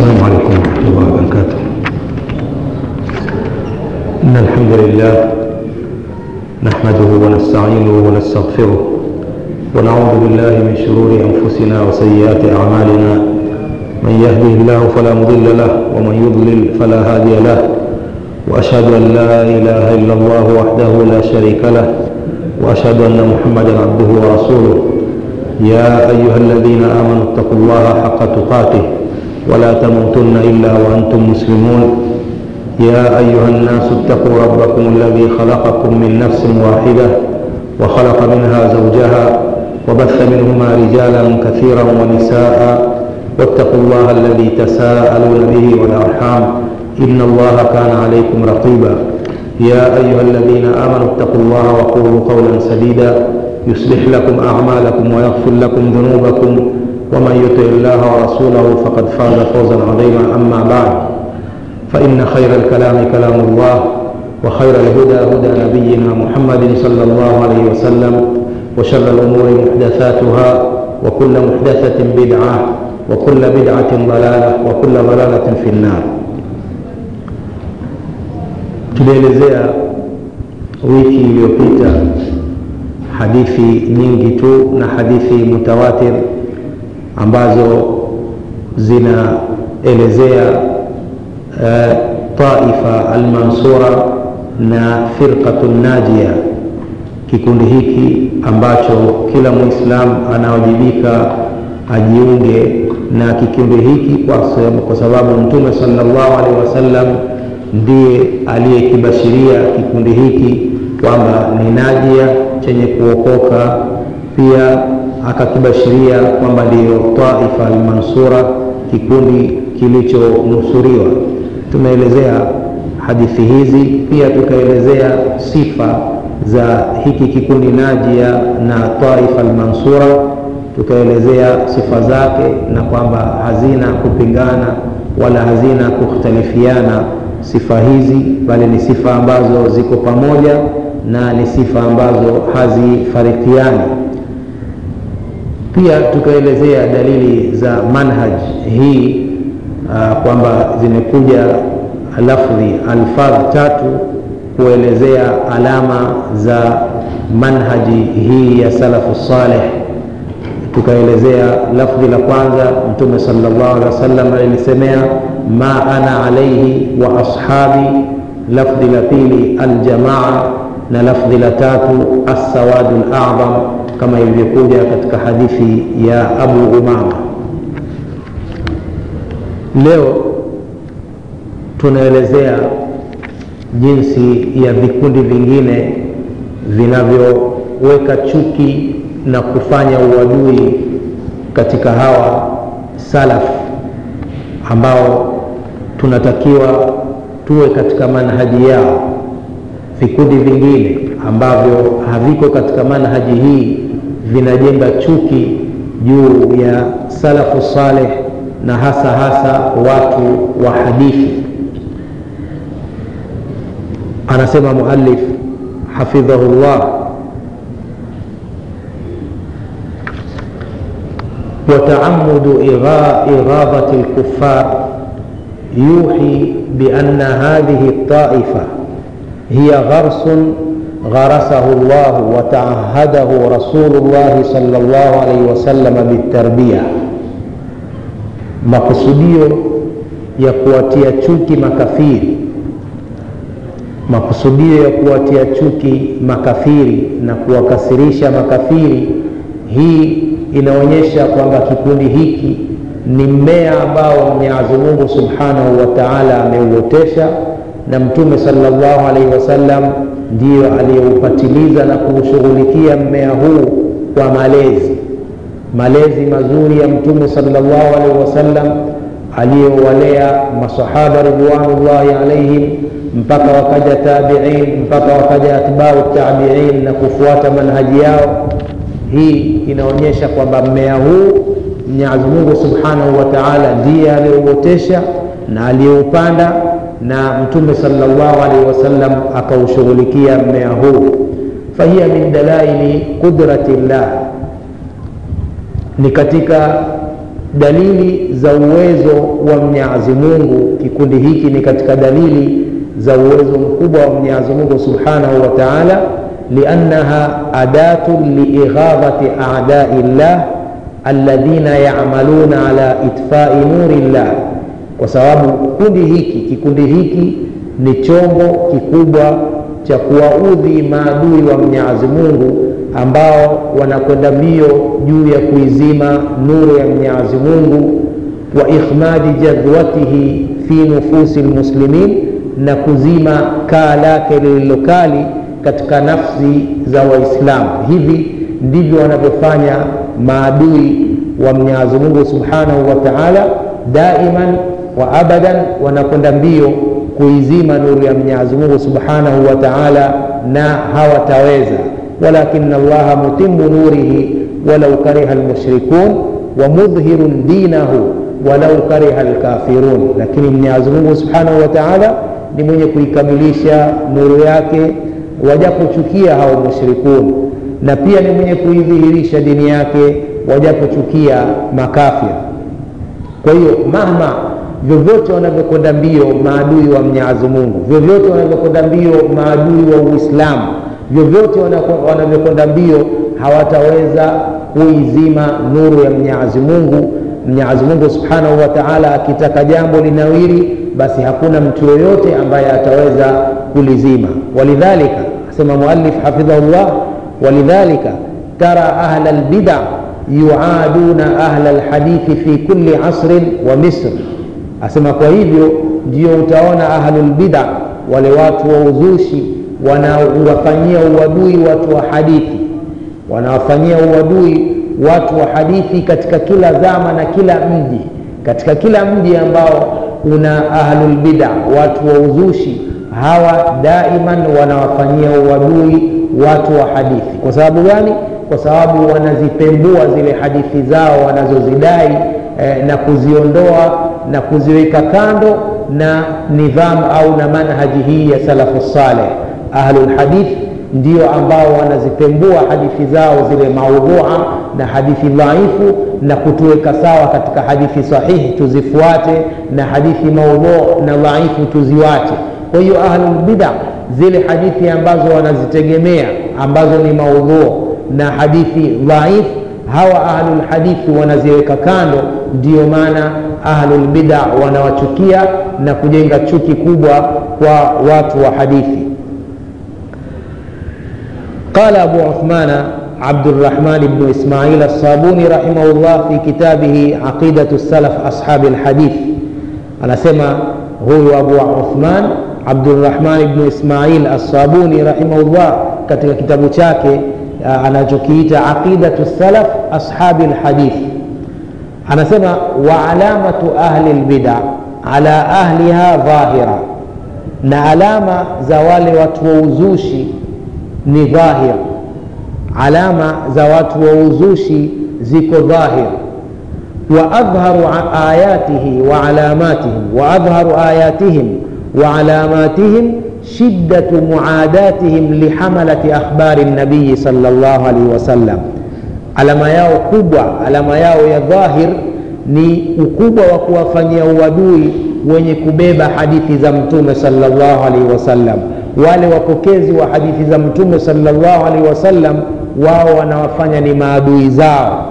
السلام عليكم ورحمة الله وبركاته إن الحمد لله نحمده ونستعينه ونستغفره ونعوذ بالله من شرور أنفسنا وسيئات أعمالنا من يهده الله فلا مضل له ومن يضلل فلا هادي له وأشهد أن لا إله إلا الله وحده لا شريك له وأشهد أن محمدا عبده ورسوله يا أيها الذين آمنوا اتقوا الله حق تقاته ولا تموتن إلا وأنتم مسلمون يا أيها الناس اتقوا ربكم الذي خلقكم من نفس واحدة وخلق منها زوجها وبث منهما رجالا كثيرا ونساء واتقوا الله الذي تساءلون به والأرحام إن الله كان عليكم رقيبا يا أيها الذين آمنوا اتقوا الله وقولوا قولا سديدا يصلح لكم أعمالكم ويغفر لكم ذنوبكم ومن يطع الله ورسوله فقد فاز فوزا عظيما أما بعد فإن خير الكلام كلام الله وخير الهدى هدى نبينا محمد صلى الله عليه وسلم وشر الأمور محدثاتها وكل محدثة بدعة وكل بدعة ضلالة وكل ضلالة في النار tulielezea wiki iliyopita hadithi nyingi tu na hadithi mutawatir ambazo zinaelezea uh, taifa almansura na firqatu najia kikundi hiki ambacho kila mwislam anawajibika ajiunge na kikundi hiki kwa sababu, kwa sababu mtume salllahu alehi wasallam ndiye aliyekibashiria kikundi hiki kwamba ni najia chenye kuokoka pia akakibashiria kwamba ndiyo taifa almansura kikundi kilichonusuriwa tumeelezea hadithi hizi pia tukaelezea sifa za hiki kikundi najia na taifa almansura tukaelezea sifa zake na kwamba hazina kupingana wala hazina kukhtalifiana sifa hizi bali ni sifa ambazo ziko pamoja na ni sifa ambazo hazifarikiani pia tukaelezea dalili za manhaj hii uh, kwamba zimekuja lafdhi alfadh tatu kuelezea alama za manhaji hii ya salafu saleh tukaelezea lafdhi la kwanza mtume salllah alehi wasallam alilisemea ma ana alaihi wa ashabi lafdhi la pili aljamaa na lafdhi la tatu assawadu ladham kama ilivyokuja katika hadithi ya abu umama leo tunaelezea jinsi ya vikundi vingine vinavyoweka chuki na kufanya uadui katika hawa salaf ambao tunatakiwa tuwe katika manhaji yao vikundi vingine ambavyo haviko katika manhaji hii vinajenga chuki juu ya salafu saleh na hasa hasa watu wa hadithi anasema muallif hafidhahu llah وتعمد إغاظة الكفار يوحي بأن هذه الطائفة هي غرس غرسه الله وتعهده رسول الله صلى الله عليه وسلم بالتربية makusudio ya kuwatia chuki makafiri makusudio ya kuwatia chuki makafiri na kuwakasirisha makafiri hii inaonyesha kwamba kikundi hiki ni mmea ambao mwenyezi mungu subhanahu wa taala ameuotesha na mtume salllahu alaihi wasallam ndiyo aliyeupatiliza na kuushughulikia mmea huu kwa malezi malezi mazuri ya mtume salllahu alaihi wasallam aliyowalea masahaba ridwanullahi alaihim mpaka wakaja tabiin mpaka wakaja atbau tabiin na kufuata manhaji yao hii inaonyesha kwamba mmea huu mwenyezi mungu subhanahu wa taala ndiye aliyouotesha na aliyeupanda na mtume salllahu alaihi wasallam akaushughulikia mmea huu fahiya min dalaili qudrati llah ni katika dalili za uwezo wa mwenyezi mungu kikundi hiki ni katika dalili za uwezo mkubwa wa mwenyezi mungu subhanahu wa taala liannaha adatun liighadhati adai llah alladhina yamaluna ala itfai nuri llah kwa sababu kundi hiki kikundi hiki ni chombo kikubwa cha kuwaudhi maadui wa mwenyezi mungu ambao wanakwenda mbio juu ya kuizima nuru ya mwenyezi mungu wa ikhmadi jadwatihi fi nufusi lmuslimin na kuzima kaa lake lililokali katika nafsi za waislamu hivi ndivyo wanavyofanya maadui wa mwenyezi mungu subhanahu wa taala daiman wa abadan wanakwenda mbio kuizima nuru ya mwenyezi mungu subhanahu wa taala na hawataweza walakin allaha mutimu nurihi walau kariha lmushrikun wa mudhhirun dinahu walau kariha lkafirun lakini mwenyezi mungu subhanahu wa taala ni mwenye kuikamilisha nuru yake wajapochukia hao mushrikun na pia ni mwenye kuidhihirisha dini yake wajapochukia makafir kwa hiyo mahma vyovyote wanavyokwenda mbio maadui wa mwenyezi mungu vyovyote wanavyokwenda mbio maadui wa uislamu vyovyote wanavyokwenda mbio hawataweza kuizima nuru ya mwenyezi mungu mwenyezi mungu subhanahu wa taala akitaka jambo linawiri basi hakuna mtu yoyote ambaye ataweza kulizima walidhalika asema muallif hafidhahullah walidhalika tara ahla lbida yuaduna ahla lhadithi fi kulli asrin wa misr asema kwa hivyo ndio utaona ahlulbida wale watu wa uzushi wanawafanyia uadui watu wa hadithi wanawafanyia uadui watu wa hadithi katika kila zama na kila mji katika kila mji ambao una ahlulbida watu wa uzushi hawa daiman wanawafanyia uadui watu wa hadithi kwa sababu gani kwa sababu wanazipembua zile hadithi zao wanazozidai eh, na kuziondoa na kuziweka kando na nidhamu au na manhaji hii ya salafu saleh ahlulhadith ndio ambao wanazipembua hadithi zao zile maudhua na hadithi dhaifu na kutuweka sawa katika hadithi sahihi tuzifuate na hadithi maudhu na dhaifu tuziwache kwa hiyo ahlulbida zile hadithi ambazo wanazitegemea ambazo ni maudhu na hadithi dhaifu hawa ahlulhadithi wanaziweka kando ndiyo maana ahlulbida wanawachukia na kujenga chuki kubwa kwa watu wa hadithi قال أبو عثمان عبد الرحمن بن إسماعيل الصابوني رحمه الله في كتابه عقيدة السلف أصحاب الحديث أنا سمع هو أبو عثمان عبد الرحمن بن إسماعيل الصابوني رحمه الله katika kitabu chake anachokiita aqidatu salaf ashabi lhadith anasema wa alamatu ahli lbida ala ahliha dhahira na alama za wale watu wa uzushi ni dhahir alama za watu wa uzushi ziko dhahir وأظهر آياته وعلاماتهم وأظهر آياتهم وعلاماتهم شدة معاداتهم لحملة أخبار النبي صلى الله عليه وسلم alama yao kubwa alama yao ya dhahir ni ukubwa wa kuwafanyia uadui wenye kubeba hadithi za mtume salllahu alaihi wasallam wale wapokezi wa hadithi za mtume salllahu alaihi wasallam wao wanawafanya ni maadui zao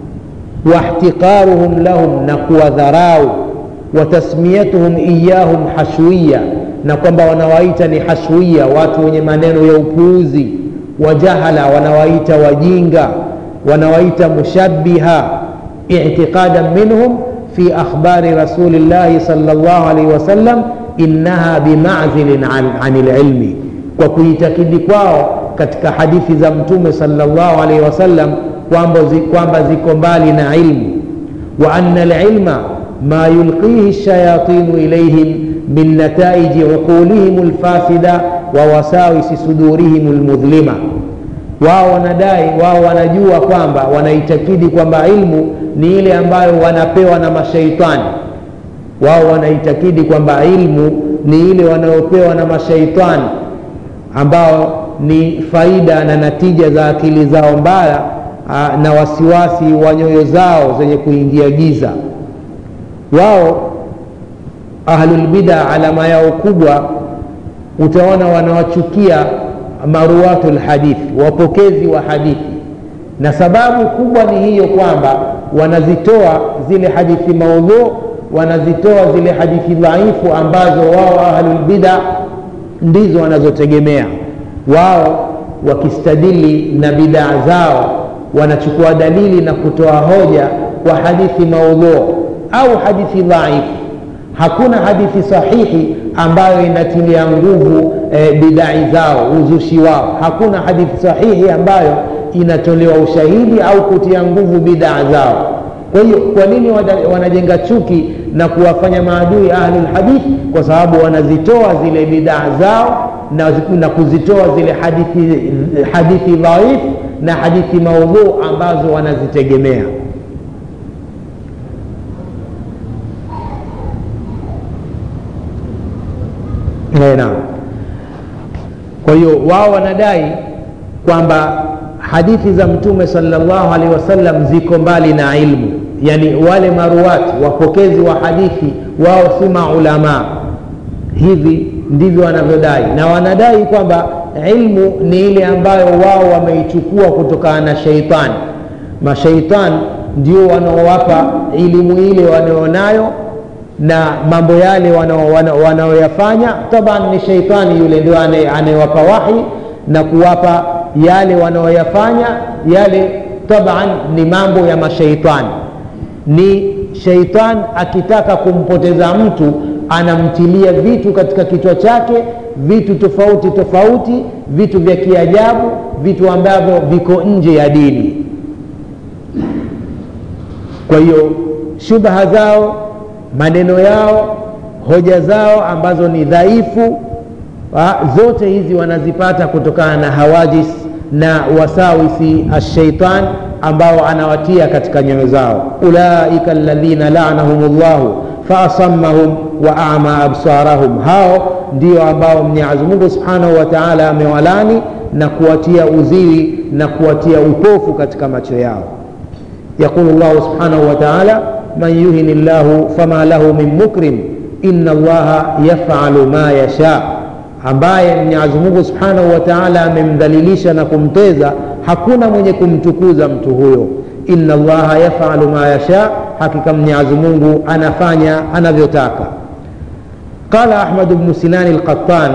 واحتقارهم لهم نقوى ذراو وتسميتهم إياهم حشوية na kwamba wanawaita ni hashwia watu wenye maneno ya upuuzi wajahala wanawaita wajinga wanawaita mushabiha itiqadan minhum fi akhbari rasulillahi sal llah alaihi wasallam innaha bimazilin an, ani lilmi kwa kuitakidi kwao katika hadithi za mtume sal llah alaihi wasallam kwamba zi, kwamba ziko mbali na ilmu wa anna lilma ma yulqihi lshayatinu ilaihim min nataiji uqulihim lfasida wa wasawisi sudurihim lmudhlima wao wanadai wao wanajua kwamba wanaitakidi kwamba ilmu ni ile ambayo wanapewa na mashaitani wao wanaitakidi kwamba ilmu ni ile wanayopewa na mashaitani ambao ni faida na natija za akili zao mbaya aa, na wasiwasi wa nyoyo zao zenye kuingia giza wao ahlulbida alama yao kubwa utaona wanawachukia maruwatu lhadithi wapokezi wa hadithi na sababu kubwa ni hiyo kwamba wanazitoa zile hadithi maudhu wanazitoa zile hadithi dhaifu ambazo wao ahlulbida ndizo wanazotegemea wao wakistadili na bidaa zao wanachukua dalili na kutoa hoja kwa hadithi maudhu au hadithi dhaifu hakuna hadithi sahihi ambayo inatilia nguvu e, bidai zao uzushi wao hakuna hadithi sahihi ambayo inatolewa ushahidi au kutia nguvu bidaa zao kwa hiyo kwa nini wanajenga chuki na kuwafanya maadui ahlulhadithi kwa sababu wanazitoa zile bidaa zao na, na kuzitoa zile hadithi, hadithi dhaifu na hadithi maudhuu ambazo wanazitegemea naam kwa hiyo wao wanadai kwamba hadithi za mtume salllahu alehi wasallam ziko mbali na ilmu yani wale maruati wapokezi wa hadithi wao si maulamaa hivi ndivyo wanavyodai na wanadai kwamba ilmu ni ile ambayo wao wameichukua kutokana na sheitani masheitan ndio wanaowapa elimu ile wanaonayo na mambo yale wanaoyafanya taban ni sheitani yule ndio anayewapa wahi na kuwapa yale wanaoyafanya yale taban ni mambo ya masheitani ni sheitan akitaka kumpoteza mtu anamtilia vitu katika kichwa chake vitu tofauti tofauti vitu vya kiajabu vitu ambavyo viko nje ya dini kwa hiyo shubha zao maneno yao hoja zao ambazo ni dhaifu zote hizi wanazipata kutokana na hawajis na wasawisi ashaitan ambao anawatia katika nyoyo zao ulaika ladhina lanahum llahu faasammahum wa ama absarahum hao ndio ambao mwenyezi mungu subhanahu wa taala amewalani na kuwatia uziwi na kuwatia upofu katika macho yao yaqulu llahu subhanahu wa taala man yuhini llahu fama lahu min mukrim ina allaha yafalu ma yasha ambaye mwenyezi mungu subhanahu wa taala amemdhalilisha na kumteza hakuna mwenye kumtukuza mtu huyo ina allaha yafalu ma yasha hakika mwenyezi mungu anafanya anavyotaka qala ahmad bnu sinani lqattan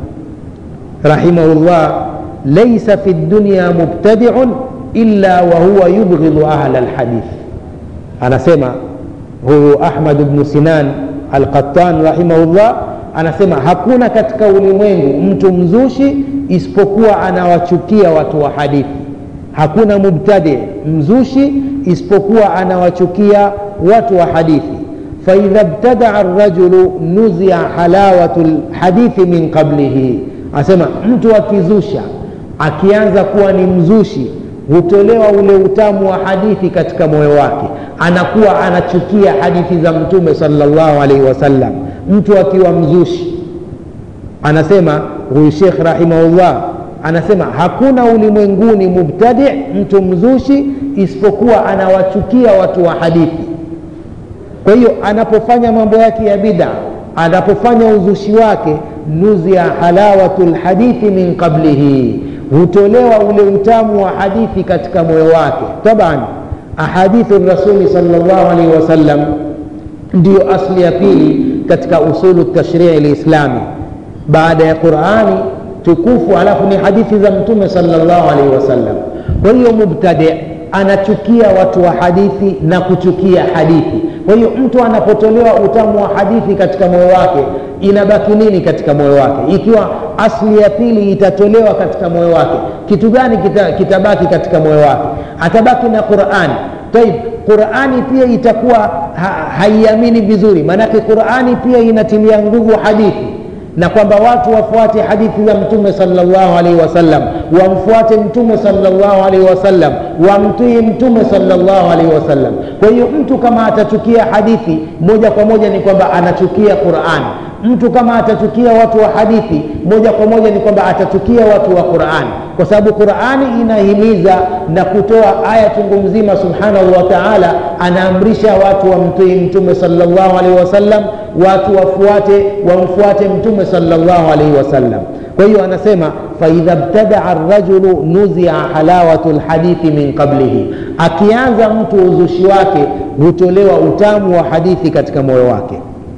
rahimahu llah laisa fi dunya mubtadiun illa wahuwa yubghidhu ahla lhadith anasema huyu ahmad bnu sinan alqattan rahimahullah anasema hakuna katika ulimwengu mtu mzushi isipokuwa anawachukia watu wa hadithi hakuna mubtadi mzushi isipokuwa anawachukia watu wa hadithi faidha btadaa rajulu nuzia halawatu lhadithi min qablihi anasema mtu akizusha akianza kuwa ni mzushi hutolewa ule utamu wa hadithi katika moyo wake anakuwa anachukia hadithi za mtume salllahu alaihi wasallam mtu akiwa mzushi anasema huyu shekh rahimahullah anasema hakuna ulimwenguni mubtadi mtu mzushi isipokuwa anawachukia watu wa hadithi kwa hiyo anapofanya mambo yake ya bida anapofanya uzushi wake nuzia halawatu lhadithi min qablihi hutolewa ule utamu wa hadithi katika moyo wake taban ahadithu rasuli salllahu alaihi wasallam ndiyo asli ya pili katika usulu tashrii lislami baada ya qurani tukufu alafu ni hadithi za mtume salllahu alaihi wasallam kwa hiyo mubtadi anachukia watu wa hadithi na kuchukia hadithi kwa hiyo mtu anapotolewa utamu wa hadithi katika moyo wake inabaki nini katika moyo wake ikiwa asli ya pili itatolewa katika moyo wake kitu gani kita, kitabaki katika moyo wake atabaki na qurani taib qurani pia itakuwa ha, haiamini vizuri maanake qurani pia inatilia nguvu hadithi na kwamba watu wafuate hadithi za mtume salllahu alaihi wasallam wamfuate mtume salllahu alaihi wasallam wamtii mtume salllahu alaihi wasallam kwa hiyo mtu kama atachukia hadithi moja kwa moja ni kwamba anachukia qurani mtu kama atachukia watu wa hadithi moja kwa moja ni kwamba atachukia watu wa qurani kwa sababu qurani inahimiza na kutoa aya chungu mzima subhanahu wa taala anaamrisha watu wamtii mtume salllahu alaihi wasallam watu wafuate wamfuate mtume salllahu alaihi wasallam kwa hiyo anasema faidha btadaa rajulu nuzia halawatu lhadithi min qablihi akianza mtu uzushi wake hutolewa utamu wa hadithi katika moyo wake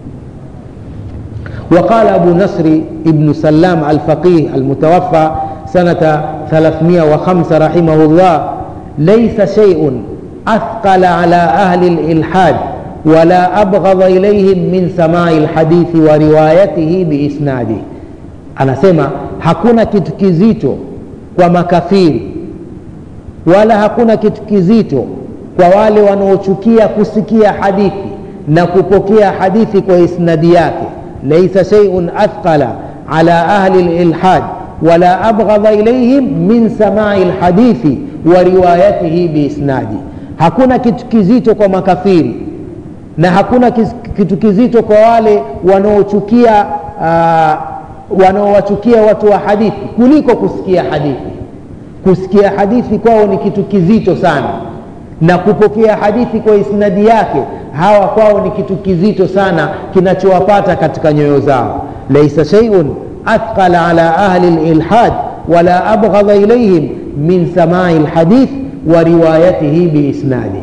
وقال أبو نصر ابن سلام الفقيه المتوفى سنة 305 رحمه الله ليس شيء أثقل على أهل الإلحاد ولا أبغض إليهم من سماع الحديث وروايته بإسناده anasema hakuna kitu kizito kwa makafiri wala hakuna kitu kizito kwa wale wanaochukia kusikia hadithi na kupokea hadithi kwa isnadi yake laisa sheiun athqala ala ahli lilhad wala abghadha ilaihim min samai lhadithi wa riwayatihi biisnadi hakuna kitu kizito kwa makafiri na hakuna kitu kizito kwa wale wanaochukia uh, wanaowachukia watu wa hadithi kuliko kusikia hadithi kusikia hadithi kwao ni kitu kizito sana na kupokea hadithi kwa isnadi yake hawa kwao ni kitu kizito sana kinachowapata katika nyoyo zao laisa sheiun athqala ala ahli lilhad wala abghadha ilaihim min samai lhadith wa riwayatihi biisnadih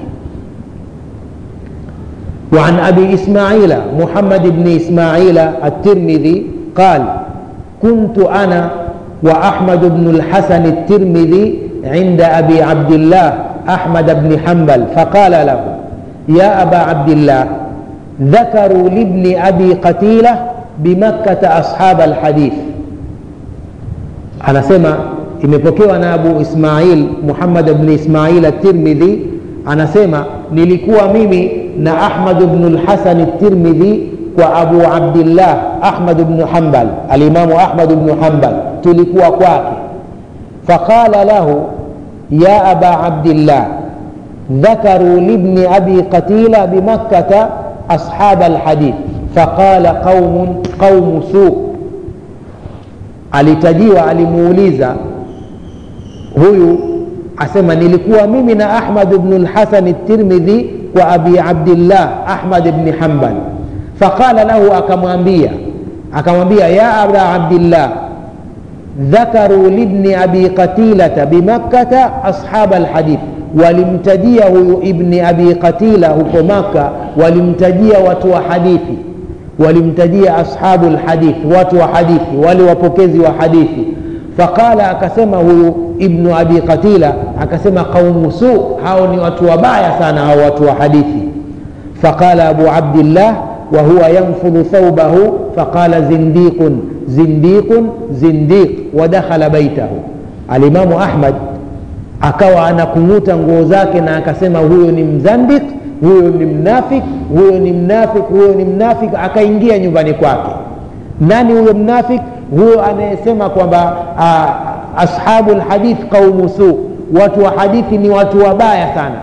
وعن أبي إسماعيل محمد بن إسماعيل الترمذي قال كنت أنا وأحمد بن الحسن الترمذي عند أبي عبد الله أحمد بن حنبل فقال له يا أبا عبد الله ذكروا لابن أبي قتيلة بمكة أصحاب الحديث أنا سمع imepokewa na abu ismail muhammad bni ismail atirmidhi anasema nilikuwa mimi na ahmad bnu lhasani tirmidhi kwa abu abdillah ahmad bnu hambal alimamu ahmad bnu hambal tulikuwa kwake faqala lahu ya aba abdillah ذكروا لابن أبي قتيلة بمكة أصحاب الحديث فقال قوم قوم سوء alitajiwa alimuuliza huyu asema nilikuwa mimi na ahmad bnu lhasan tirmidhi kwa abi abdillah ahmad bni hambal faqala lahu akamwambia akamwambia ya aba abdillah dhakaru libni abi qatilata bimakkata ashaba lhadith walimtajia huyu ibni abi qatila huko maka walimtajia watu wa hadithi walimtajia ashabu lhadith watu wa hadithi wale wapokezi wa hadithi faqala akasema huyu ibnu abi qatila akasema qaumu su hao ni watu wabaya sana hao watu wa hadithi faqala abu abdillah وهو ينفض ثوبه فقال زنديق زنديق زنديق ودخل بيته الإمام أحمد akawa anakung'uta nguo zake na akasema huyo ni mzandik huyo ni mnafik huyo ni mnafik huyo ni mnafik akaingia nyumbani kwake nani huyo mnafik huyo anayesema kwamba ashabu lhadith qaumu su watu wa hadithi ni watu wabaya sana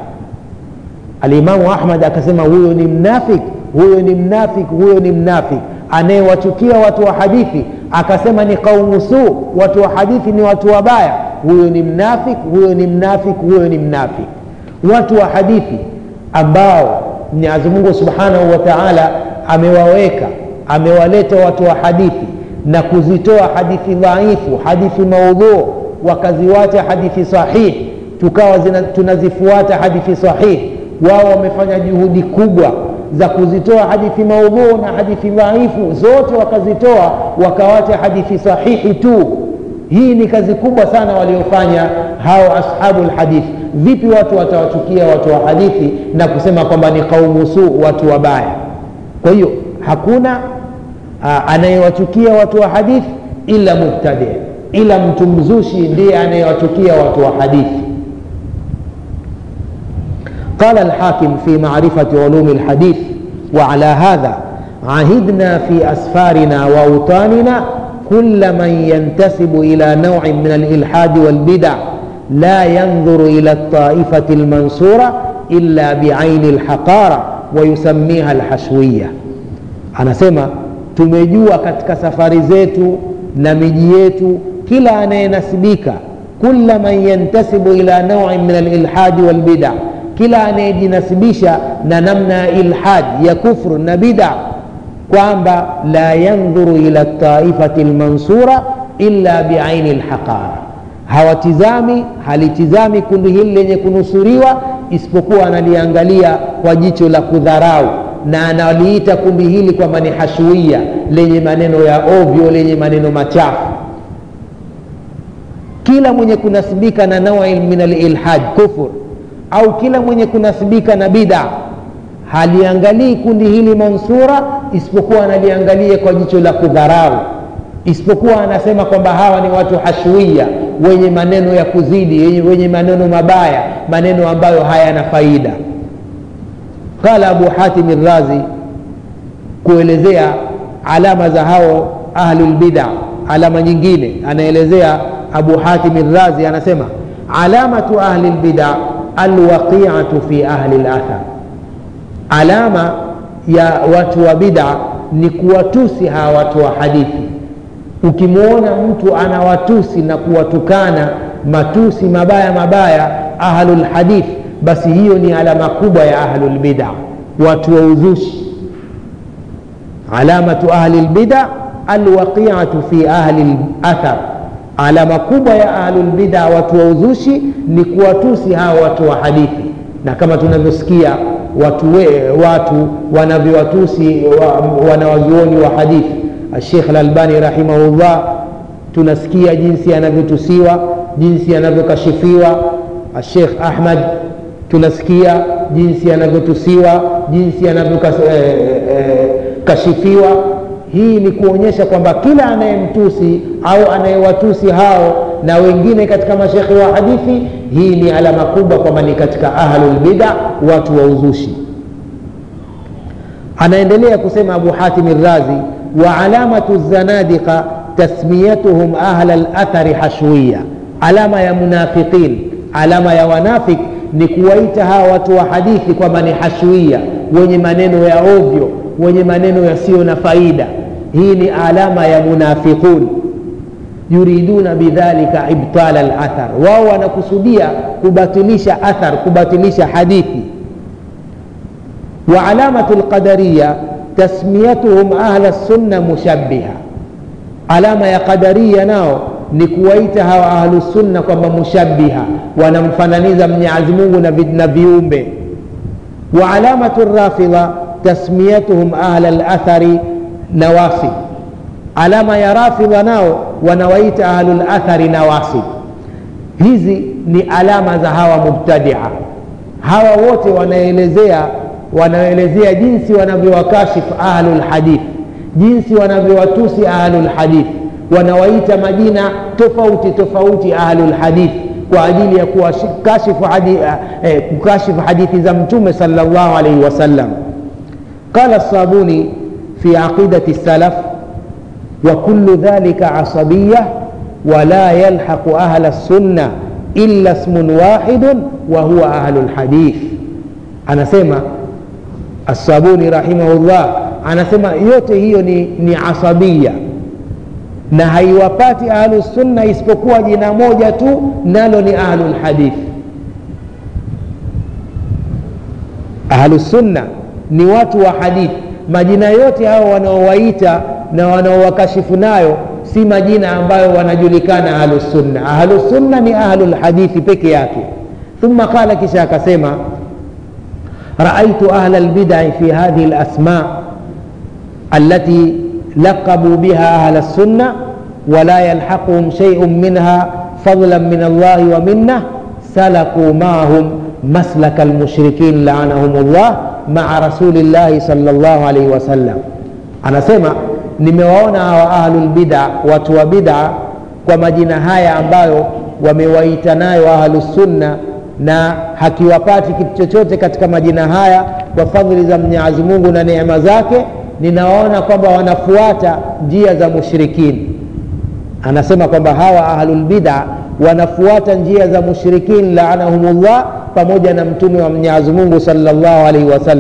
alimamu ahmad akasema huyo ni mnafik huyo ni mnafik huyo ni mnafik anayewachukia watu wa hadithi akasema ni qaumu su watu wa hadithi ni watu wabaya huyo ni mnafik huyo ni mnafik huyo ni mnafik watu wa hadithi ambao mwenyezi mungu subhanahu wa taala amewaweka amewaleta watu wa hadithi na kuzitoa hadithi dhaifu hadithi maudhuu wakaziwacha hadithi sahihi tukawa zina, tunazifuata hadithi sahihi wao wamefanya juhudi kubwa za kuzitoa hadithi maudhuu na hadithi dhaifu zote wakazitoa wakawacha hadithi sahihi tu hii ni kazi kubwa sana waliofanya hao ashabu lhadithi vipi watu watawachukia watu wa hadithi na kusema kwamba ni qaumu su watu wabaya kwa hiyo hakuna anayewachukia watu wa hadithi ila mubtadi ila mtu mzushi ndiye anayewachukia watu wa hadithi قال الحاكم في معرفة علوم الحديث وعلى هذا عهدنا في أسفارنا وأوطاننا كل من ينتسب إلى نوع من الإلحاد والبدع لا ينظر إلى الطائفة المنصورة إلا بعين الحقارة ويسميها الحشوية أنا سمع tumejua katika safari zetu na miji yetu kila anayenasibika kula man yantasibu ila nauin min alilhadi walbida kila anayejinasibisha na namna ya ilhad ya kufru na bida kwamba la yandhuru ila taifati lmansura illa biaini lhaqara hawatizami halitizami kundi hili lenye kunusuriwa isipokuwa analiangalia kwa jicho la kudharau na analiita kundi hili kwamba ni hashuia lenye maneno ya ovyo lenye maneno machafu kila mwenye kunasibika na naui min alilhad kufur au kila mwenye kunasibika na bida haliangalii kundi hili mansura isipokuwa analiangalia kwa jicho la kudharau isipokuwa anasema kwamba hawa ni watu hashuia wenye maneno ya kuzidi wenye maneno mabaya maneno ambayo hayana faida qala abu hatim razi kuelezea alama za hao ahlulbida alama nyingine anaelezea abu hatim razi anasema alamatu ahli lbida alwaqiatu fi ahli lathar alama ya watu wa bida ni kuwatusi hawa watu wa hadithi ukimwona mtu anawatusi na kuwatukana matusi mabaya mabaya ahlulhadith basi hiyo ni alama kubwa ya ahlulbida watu wa uzushi alamatu ahli lbida alwaqiatu fi ahli lathar alama kubwa ya ahlulbida watu wa uzushi ni kuwatusi hawa watu wa hadithi na kama tunavyosikia watu, we, watu wanavyowatusi wa, wanawazuoni wa hadithi Sheikh Al-Albani rahimahullah, tunasikia jinsi anavyotusiwa, jinsi anavyokashifiwa. Sheikh Ahmad tunasikia jinsi anavyotusiwa, jinsi anavyokashifiwa. Eh, eh, hii ni kuonyesha kwamba kila anayemtusi au anayewatusi hao na wengine katika mashekhe wa hadithi, hii ni alama kubwa kwamba ni katika ahlul bid'a, watu wa uzushi. Anaendelea kusema Abu Hatim Razi وعلامة الزنادقة تسميتهم أهل الأثر حشوية علامة يا منافقين علامة يا wanafik ni kuwaita hawa watu wa hadithi kwamba ni hashwia wenye maneno ya ovyo wenye maneno yasiyo na faida hii ni alama ya munafiqun yuriduna bidhalika ibtala lathar wao wanakusudia kubatilisha athar kubatilisha hadithi wa alamatu lqadariya tasmiyatuhum ahla sunna mushabbiha alama ya qadaria nao ni kuwaita hawa ahlusunna kwamba mushabbiha wanamfananiza mwenyezi mungu na, na viumbe wa alamatu rafidha tasmiyatuhum ahla lathari nawasib alama ya rafidha nao wanawaita ahlulathari nawasib hizi ni alama za hawa mubtadia hawa wote wanaelezea wanaelezea jinsi wanavyowakashifu ahlulhadith jinsi wanavyowatusi ahlulhadith wanawaita majina tofauti tofauti ahlulhadith kwa ajili ya kukashifu hadithi, eh, kukashifu hadithi za mtume salllahu alaihi wasallam qala الصابوني في عقيدة السلف وكل ذلك عصبية ولا يلحق أهل السنة إلا اسم واحد وهو أهل الحديث أنا سيما الصابوني رحمه الله anasema yote hiyo ni, ni asabia na haiwapati ahlusunna isipokuwa jina moja tu nalo ni ahlulhadith ahlusunna ni watu wa hadithi majina yote hao wanaowaita na wanaowakashifu nayo si majina ambayo wanajulikana ahlusunna ahlusunna ni ahlulhadithi peke yake thumma qala kisha akasema رأيت أهل البدع في هذه الأسماء التي لقبوا بها أهل السنة ولا يلحقهم شيء منها فضلا من الله ومنه سلكوا معهم مسلك المشركين لعنهم الله مع رسول الله صلى الله عليه وسلم أنا سمع nimewaona hawa ahlulbida watu wa bida kwa majina haya ambayo wamewaita nayo ahlusunna na hakiwapati kitu chochote katika majina haya kwa fadhili za mwenyezi mungu na neema zake ninawaona kwamba wanafuata njia za mushrikini anasema kwamba hawa ahlulbida wanafuata njia za mushrikin laanahumullah pamoja na mtume wa mwenyezi mungu salllahu alaihi wasallam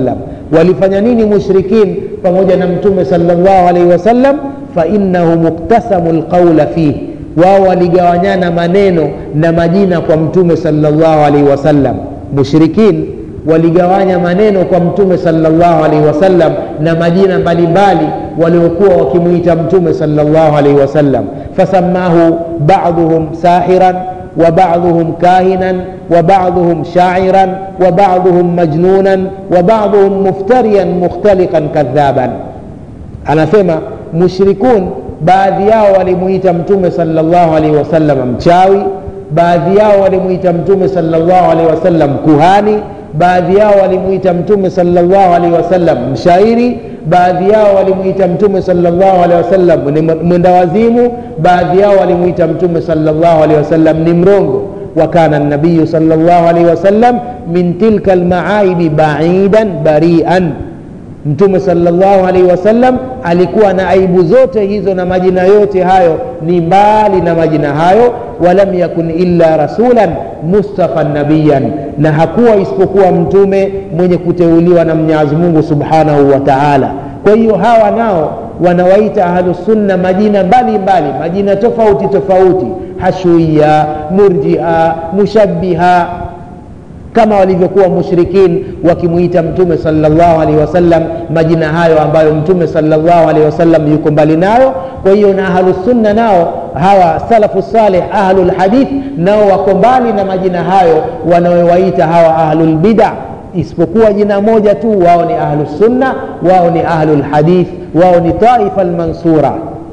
walifanya nini mushrikin pamoja na mtume salllah alaihi wasallam fainahum iktasamu lqaula fihi wao waligawanyana maneno na majina kwa mtume salllah alaihi wasallam mushrikin waligawanya maneno kwa mtume salllah alaihi wasallam na majina mbalimbali waliokuwa wakimwita mtume salllah alaihi wasallam fasamahu baduhum sahiran وبعضهم كاهنا وبعضهم شاعرا وبعضهم مجنونا وبعضهم مفتريا مختلقا كذابا anasema mushrikun baadhi yao walimuita mtume salllahu alaihi wasallam mchawi baadhi yao walimuita mtume salllahu alaihi wasallam kuhani baadhi yao walimuita mtume salllahu alaihi wasallam mshairi baadhi yao walimuita mtume salllahu alehi wasallam ni mwenda wazimu baadhi yao walimuita mtume salllahu alehi wasallam ni mrongo wakana nabiyu salllahu alaihi wasallam min tilka lmaaibi baidan barian mtume salllahu alaihi wasallam alikuwa na aibu zote hizo na majina yote hayo ni mbali na majina hayo walam yakun illa rasulan mustafan nabiyan na hakuwa isipokuwa mtume mwenye kuteuliwa na mwenyezi mungu subhanahu wa taala kwa hiyo hawa nao wanawaita ahlusunna majina mbalimbali mbali, majina tofauti tofauti hashuia murjia mushabiha kama walivyokuwa mushrikin wakimwita mtume salllahu alehi wasallam majina hayo ambayo mtume salllahu alehi wasallam yuko mbali nayo kwa hiyo na ahlusunna nao hawa salafu saleh ahlulhadith nao wako mbali na majina hayo wanaowaita hawa ahlulbida isipokuwa jina moja tu wao ni ahlusunna wao ni ahlulhadith wao ni taifa lmansura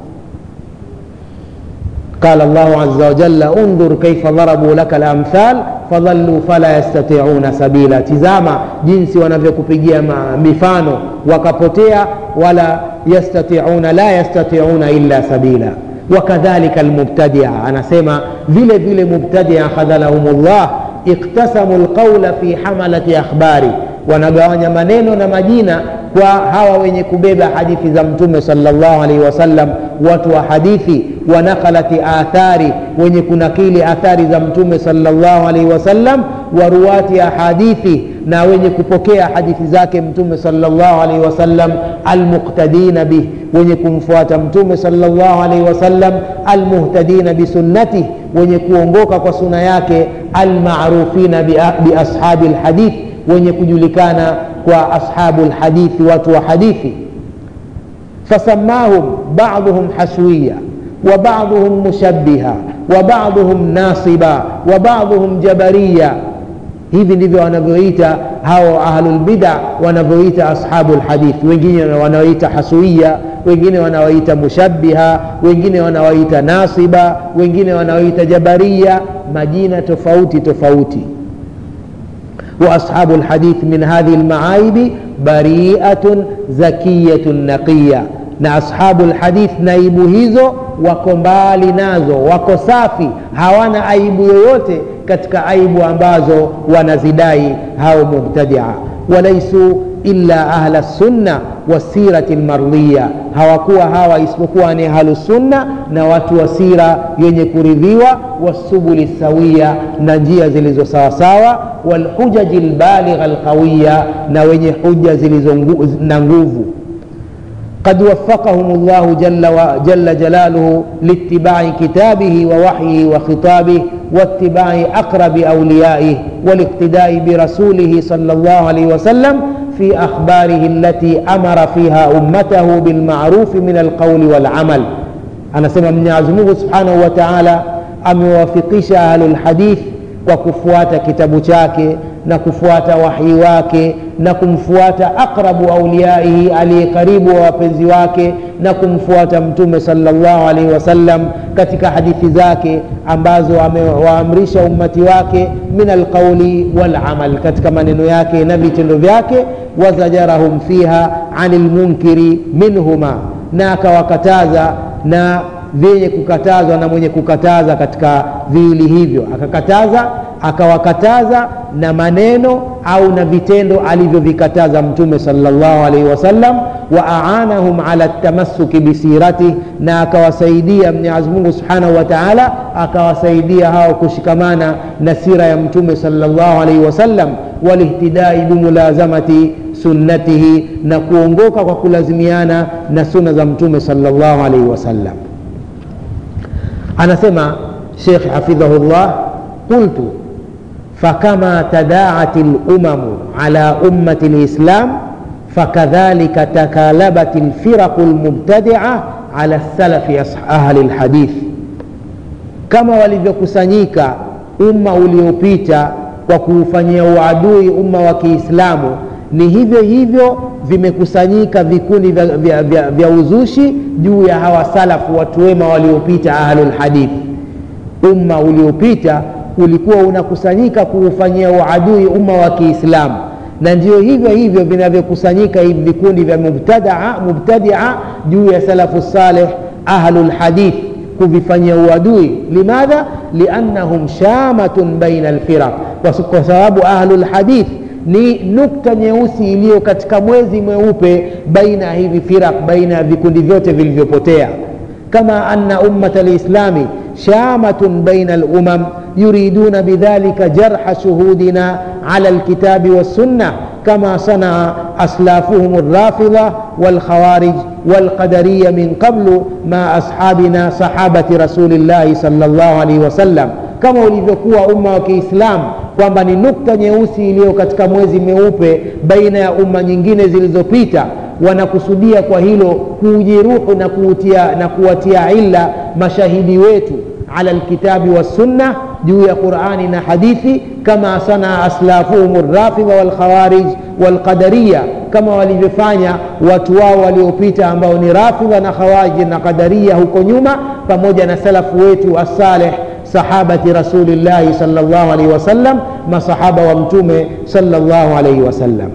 قال الله عز وجل انظر كيف ضربوا لك الامثال fadhallu fala yastatiuna sabila tizama jinsi wanavyokupigia mifano wakapotea wala yastatiuna la yastatiuna illa sabila wakadhalika almubtadia anasema vile vile mubtadia khadhalahum llah iktasamu lqaula fi hamalati akhbari wanagawanya maneno na majina kwa hawa wenye kubeba hadithi za mtume salllah alaihi wasallam watu wa hadithi wa nakalati athari wenye kunakili athari za mtume salllah alaihi wasallam wa ruwati ahadithi na wenye kupokea hadithi zake mtume salllah alaihi wasallam almuqtadina bih wenye kumfuata mtume salllah alaihi wasallam almuhtadina bisunnatih wenye kuongoka kwa suna yake almarufina biashabi lhadith wenye kujulikana kwa ashabu lhadithi watu wa hadithi fasamahum baduhum haswiya وبعضهم مشبها وبعضهم ناصبا وبعضهم جبريا hivi ndivyo wanavyoita hao ahlulbida wanavyoita ashabu lhadith wengine wanaoita hasuia wengine wanaoita mushabiha wengine wanaoita nasiba wengine wanaoita jabaria majina tofauti tofauti واصحاب الحديث من هذه المعايب بريئه زكيه نقيه na ashabu lhadith na aibu hizo wako mbali nazo wako safi hawana aibu yoyote katika aibu ambazo wanazidai hao mubtadia walaisu illa ahla sunna wasirati lmardhiya hawakuwa hawa isipokuwa ni ahlusunna na watu wa sira yenye kuridhiwa wasubuli sawia na njia zilizo sawasawa walhujaji lbaligha lqawiya na wenye huja zilizo na nguvu قد وفقهم الله جل, جل جلاله لاتباع كتابه ووحيه وخطابه واتباع أقرب أوليائه والاقتداء برسوله صلى الله عليه وسلم في أخباره التي أمر فيها أمته بالمعروف من القول والعمل أنا سمع من يعزمه سبحانه وتعالى أموافقش أهل الحديث kwa kufuata kitabu chake na kufuata wahyi wake na kumfuata aqrabu auliyaihi aliye karibu wa wapenzi wake na kumfuata mtume salllahu alaihi wasallam katika hadithi zake ambazo amewaamrisha ummati wake min alqauli walamal katika maneno yake na vitendo vyake wazajarahum fiha ani lmunkiri minhuma na akawakataza na vyenye kukatazwa na mwenye kukataza katika viwili hivyo akakataza akawakataza na maneno au na vitendo alivyovikataza mtume salllahu alaihi wasallam wa aanahum ala tamassuki bisiratih na akawasaidia mwenyezi mungu subhanahu wa taala akawasaidia hao kushikamana na sira ya mtume salllahu alaihi wasallam walihtidai bimulazamati sunnatihi na kuongoka kwa kulazimiana na sunna za mtume salllahu alaihi wasallam anasema shekh hafidhahullah qultu fakama tadaat lumamu ala ummati lislam fakadhalika takalabat lfiraqu lmubtadia ala salafi ahli lhadith kama walivyokusanyika umma uliopita kwa kuufanyia uadui umma wa kiislamu ni hivyo hivyo vimekusanyika vikundi vya, vya, vya, vya uzushi juu ya hawa salafu watu wema waliopita ahlulhadith umma uliopita ulikuwa unakusanyika kuufanyia uadui umma wa kiislamu na ndio hivyo hivyo vinavyokusanyika hivi vikundi vya mubtadia, mubtadia juu ya salafu saleh ahlulhadith kuvifanyia uadui limadha liannahum shamatun baina alfiraq kwa sababu ahlulhadith ni nukta nyeusi iliyo katika mwezi mweupe baina ya hivi firaq baina ya vikundi vyote vilivyopotea kama anna ummata lislami shamatun baina alumam yuriduna bidhalika jarha shuhudina ala alkitabi wassunna كما صنع أسلافهم الرافضة والخوارج والقدرية من قبل مع أصحابنا صحابة رسول الله صلى الله عليه وسلم kama ulivyokuwa umma wa kiislam kwamba ni nukta nyeusi iliyo katika mwezi meupe baina ya umma nyingine zilizopita wanakusudia kwa hilo kuujeruhu na, kuutia, na kuwatia illa mashahidi wetu ala lkitabi wassunna juu ya qurani na hadithi kama sanaa aslafuhum rafidha walkhawarij walqadariya kama walivyofanya watu wao waliopita ambao ni rafidha na khawarij na qadaria huko nyuma pamoja na salafu wetu assaleh sahabati rasulillahi sal llahu alaihi wasallam masahaba wa mtume sal llahu alaihi wasallam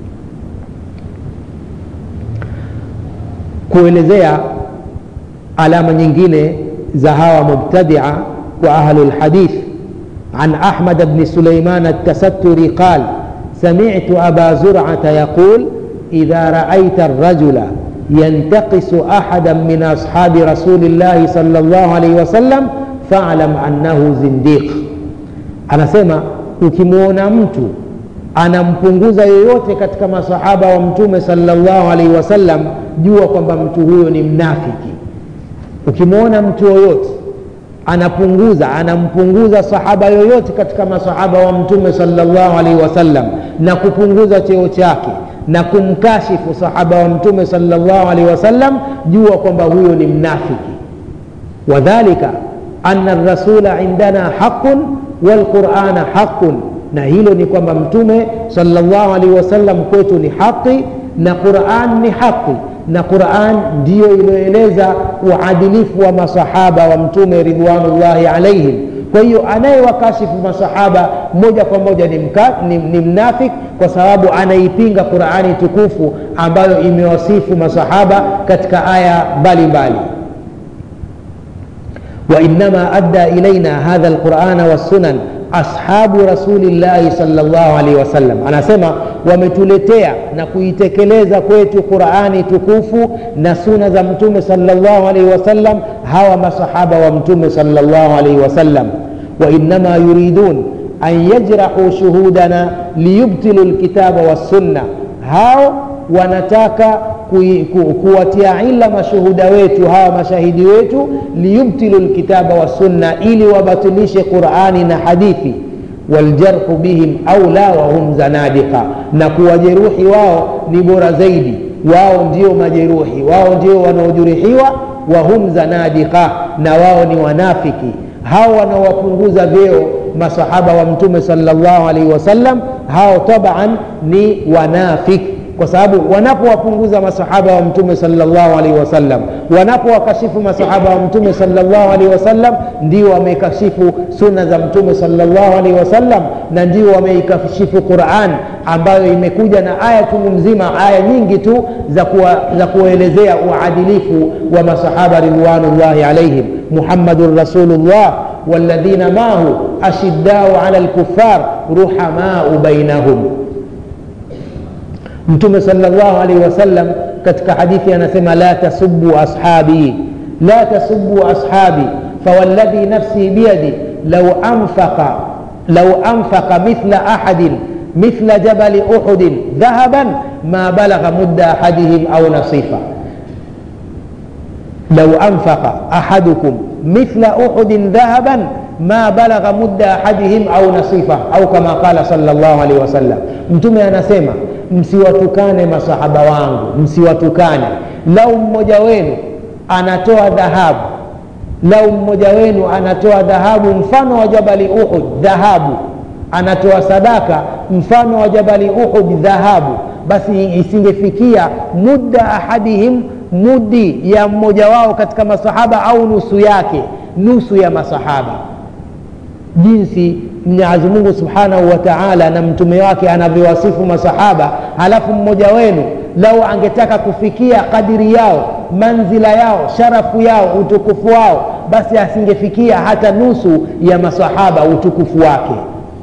kuelezea alama nyingine za hawa mubtadia wa ahlu lhadith عن أحمد بن سليمان التستري قال سمعت أبا زرعة يقول إذا رأيت الرجل ينتقص أحدا من أصحاب رسول الله صلى الله عليه وسلم فاعلم أنه زنديق أنا سمع ukimwona mtu anampunguza yoyote katika masahaba wa mtume salllahu alaihi wasallam jua kwamba mtu huyo ni mnafiki ukimwona mtu yoyote anapunguza anampunguza sahaba yoyote katika masahaba wa mtume salllahu alaihi wasallam na kupunguza cheo chake na kumkashifu sahaba wa mtume salllahu alaihi wasallam jua kwamba huyo ni mnafiki wadhalika ana rasula indana haqun walqurana haqun na hilo ni kwamba mtume salllahu alaihi wasallam kwetu ni haqi na quran ni haqi na quran ndiyo iliyoeleza uadilifu wa masahaba wa mtume ridwanullahi alaihim kwa hiyo anayewakashifu masahaba moja kwa moja ni, mka, ni, ni mnafik kwa sababu anaipinga qurani tukufu ambayo imewasifu masahaba katika aya mbalimbali وإنما أدى إلينا هذا القرآن والسنن ashabu rasulillahi salllahu alaihi wasallam anasema wametuletea na kuitekeleza kwetu qurani tukufu na suna za mtume salllahu alaihi wasallam hawa masahaba wa mtume salllahu alaihi wasallam wainama yuridun an yajrahu shuhudana liyubtilu lkitaba wassunna hao wanataka ku, kuwatia ila mashuhuda wetu hawa mashahidi wetu liyubtilu lkitaba wassunna ili wabatilishe qurani na hadithi waljarhu bihim aula wahum zanadika na kuwajeruhi wao ni bora zaidi wao ndio majeruhi wao ndio wanaojeruhiwa wahum zanadika na wao ni wanafiki hao wanaowapunguza vyeo masahaba wa mtume salllahu alaihi wasallam hao taban ni wanafiki kwa sababu wanapowapunguza masahaba wa mtume salllahu alaihi wasallam wanapowakashifu masahaba wa mtume salllahu alaihi wasallam ndio wamekashifu sunna za mtume salllahu alaihi wasallam na ndio wameikashifu quran ambayo imekuja na aya tungu mzima aya nyingi tu za, kuwa, za kuelezea uadilifu wa masahaba ridwanullahi alaihim muhammadun rasulullah والذين معه أشداء على الكفار رحماء بينهم mtume salllahu alaihi wasallam katika hadithi anasema la tasubu ashabi la tasubu ashabi fawalladhi nafsi biyadi lau anfaqa lau anfaqa mithla ahadin mithla jabali uhudin dhahaban ma balagha mudda ahadihim au nasifa lau anfaqa ahadukum mithla uhudin dhahaban ma balagha mudda ahadihim au nasifa au kama qala salllah alaihi wasallam mtume anasema msiwatukane masahaba wangu msiwatukane lau mmoja wenu anatoa dhahabu lau mmoja wenu anatoa dhahabu mfano wa jabali uhud dhahabu anatoa sadaka mfano wa jabali uhud dhahabu basi isingefikia mudda ahadihim mudi ya mmoja wao katika masahaba au nusu yake nusu ya masahaba jinsi mwenyezi mungu subhanahu wa taala na mtume wake anavyowasifu masahaba halafu mmoja wenu lau angetaka kufikia kadiri yao manzila yao sharafu yao utukufu wao basi asingefikia hata nusu ya masahaba utukufu wake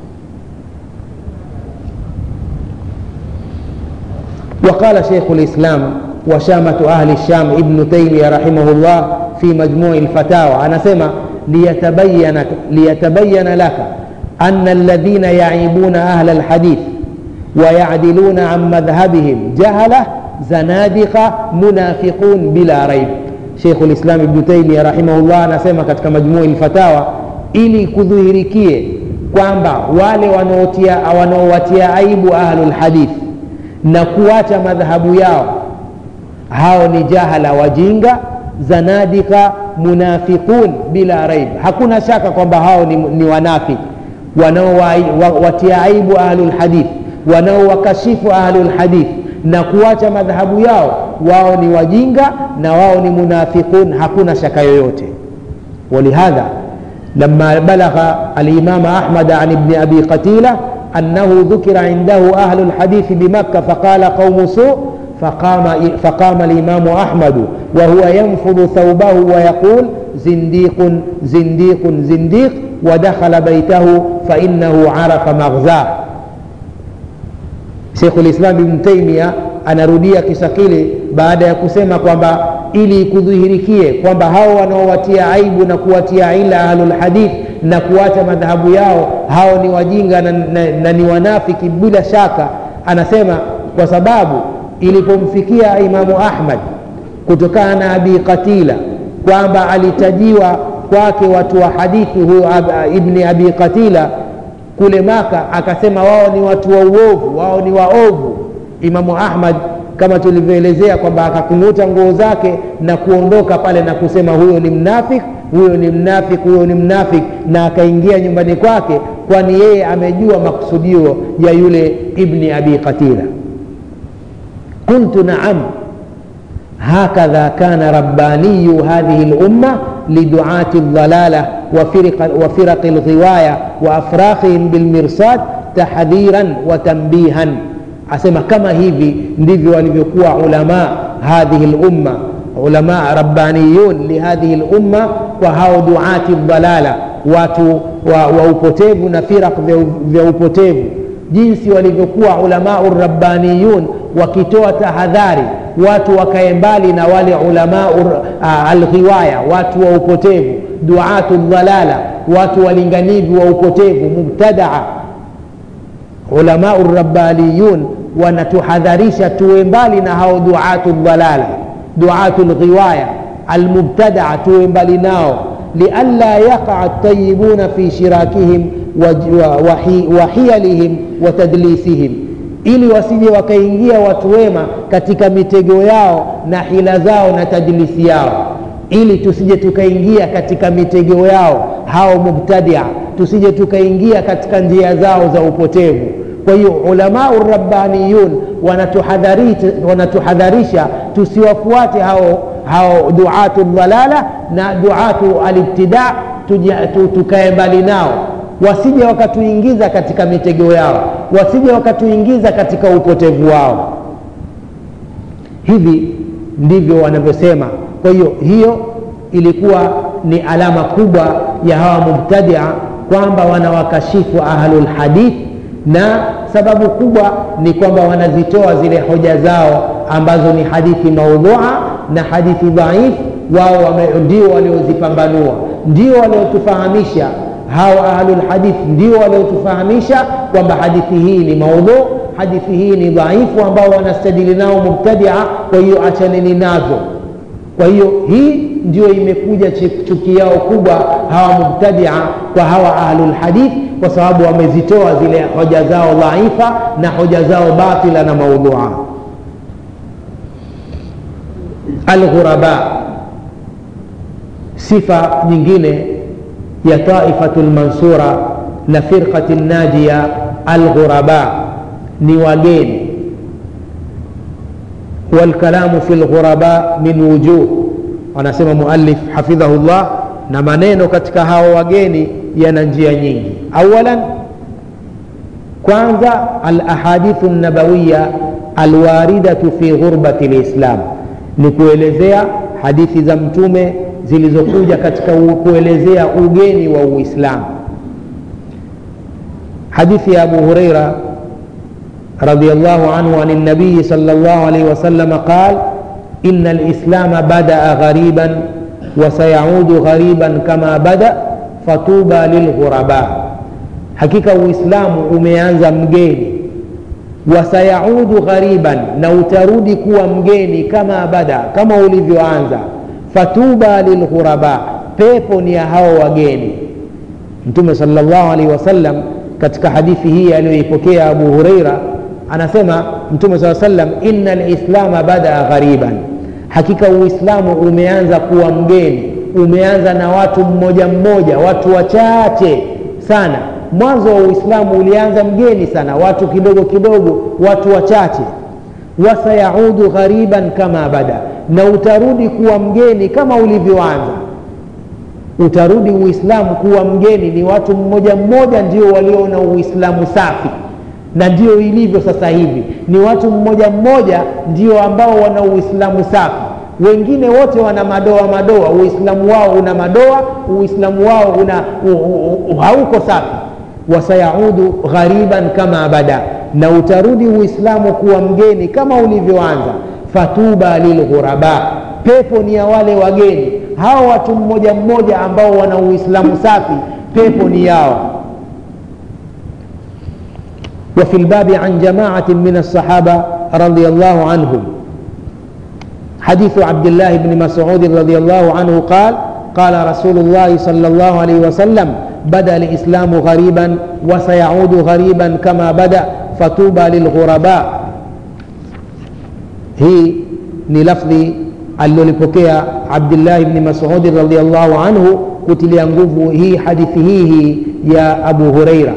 وقال شيخ الإسلام وشامة أهل الشام ابن تيمية رحمه الله في مجموع الفتاوى أنا سمع ليتبين, ليتبين لك أن الذين يعيبون أهل الحديث ويعدلون عن مذهبهم جهلة زنادقة منافقون بلا ريب شيخ الإسلام ابن تيمية رحمه الله أنا سمع katika مجموع الفتاوى ili kudhihirikie kwamba wale wanaowatia aibu ahlulhadith na kuacha madhahabu yao hao ni jahala wajinga zanadika munafiqun bila raib hakuna shaka kwamba hao ni, ni wanafiki wanaowatia aibu ahlulhadith wanaowakashifu ahlulhadith na kuacha madhahabu yao wao ni wajinga na wao ni munafiqun hakuna shaka yoyote ولهذا لما بلغ الإمام أحمد عن ابن أبي قتيلة أنه ذكر عنده أهل الحديث بمكة فقال قوم سوء فقام, فقام الإمام أحمد وهو ينفض ثوبه ويقول زنديق زنديق زنديق ودخل بيته فإنه عرف مغزاه Sheikh Islam Ibn Taymiyyah anarudia kisa kile baada ya kusema kwamba ili kudhihirikie kwamba hao wanaowatia aibu na kuwatia ila ahlul hadith na kuacha madhahabu yao hao ni wajinga na, na, na ni wanafiki bila shaka anasema kwa sababu ilipomfikia imamu ahmad kutokana na abi qatila kwamba alitajiwa kwake watu wa hadithi huyo ibni abi qatila kule maka akasema wao ni watu wa uovu wao ni waovu imamu ahmad kama tulivyoelezea kwamba akakung'uta nguo zake na kuondoka pale na kusema huyo ni mnafik huyo ni mnafik huyo ni mnafik na akaingia nyumbani kwake kwani yeye amejua makusudio ya yule ibni abi qatila qultu naam هكذا كان رباني هذه الأمة لدعاة الضلالة وفرق, وفرق الغواية وأفراخهم بالمرصاد تحذيرا وتنبيها asema kama hivi ndivyo walivyokuwa ulama hadhihi lumma ulama rabbaniyun lihadhihi lumma kwa hao duati dhalala watu wa, wa upotevu na firaq vya, vya upotevu jinsi walivyokuwa ulamau rabbaniyun wakitoa tahadhari watu wakae mbali na wale ulamau uh, alghiwaya watu wa upotevu duatu dhalala watu walinganivu wa upotevu mubtadaa ulamau rabbaniyun wanatuhadharisha tuwe mbali na hao duatu dhalala duatu lghiwaya almubtadaa tuwe mbali nao lianla yaqa tayibuna fi shirakihim wa hiyalihim wa tadlisihim ili wasije wakaingia watu wema katika mitego yao na hila zao na tadlisi yao ili tusije tukaingia katika mitego yao hao mubtadia tusije tukaingia katika njia zao za upotevu kwa hiyo ulamau rabbaniyun wanatuhadharisha, wanatuhadharisha tusiwafuate hao, hao duatu dhalala na duatu alibtida tukae mbali nao wasije wakatuingiza katika mitego yao wasije wakatuingiza katika upotevu wao hivi ndivyo wanavyosema kwa hiyo hiyo ilikuwa ni alama kubwa ya hawa mubtadia kwamba wanawakashifu ahlulhadith na sababu kubwa ni kwamba wanazitoa zile hoja zao ambazo ni hadithi maudhua na hadithi dhaif wao ndio waliozipambanua ndio waliotufahamisha hawa ahlulhadith ndio waliotufahamisha kwamba hadithi hii ni maudhu hadithi hii ni dhaifu ambao wanastadili nao mubtadia kwa hiyo achaneni nazo kwa hiyo hii ndio imekuja chuki yao kubwa hawa mubtadia kwa hawa ahlulhadith kwa sababu wamezitoa zile hoja zao dhaifa na hoja zao batila na maudhua alghuraba sifa nyingine ya taifatu lmansura na firqati najia alghuraba ni wageni والكلام في الغرباء من وجوه wanasema muallif hafidhahullah na maneno katika hao wageni yana njia nyingi awalan kwanza alahadithu nabawiya alwaridatu fi ghurbati lislam ni kuelezea hadithi za mtume zilizokuja katika kuelezea ugeni wa uislamu hadithi ya abu hureira رضي الله عنه عن النبي صلى الله عليه وسلم قال إن الإسلام بدأ غريبا وسيعود غريبا كما بدأ فطوبى للغرباء حقيقة الإسلام umeanza mgeni wasayaudu ghariban na utarudi kuwa mgeni kama bada kama ulivyoanza fatuba lilghuraba pepo ni ya hao wageni mtume salllahu alaihi wasallam katika hadithi hii aliyoipokea abu hureira anasema mtume saa sallam ina lislama badaa ghariban hakika uislamu umeanza kuwa mgeni umeanza na watu mmoja mmoja watu wachache sana mwanzo wa uislamu ulianza mgeni sana watu kidogo kidogo watu wachache wasayaudu ghariban kama bada na utarudi kuwa mgeni kama ulivyoanza utarudi uislamu kuwa mgeni ni watu mmoja mmoja ndio walio na uislamu safi na ndio ilivyo sasa hivi ni watu mmoja mmoja ndio ambao wana uislamu safi wengine wote wana madoa madoa uislamu wao una madoa uislamu wao una u, u, u, hauko safi wasayaudu ghariban kama bada na utarudi uislamu kuwa mgeni kama ulivyoanza fatuba lilghuraba pepo ni ya wale wageni hao watu mmoja mmoja ambao wana uislamu safi pepo ni yao وفي الباب عن جماعة من الصحابة رضي الله عنهم حديث عبد الله بن مسعود رضي الله عنه قال قال رسول الله صلى الله عليه وسلم بدا الإسلام غريبا وسيعود غريبا كما بدا فطوبى للغرباء هي ni lafdhi alilolipokea abdillahi bni masudi radiallahu anhu kutilia nguvu hii hadithi hii hii ya abu hureira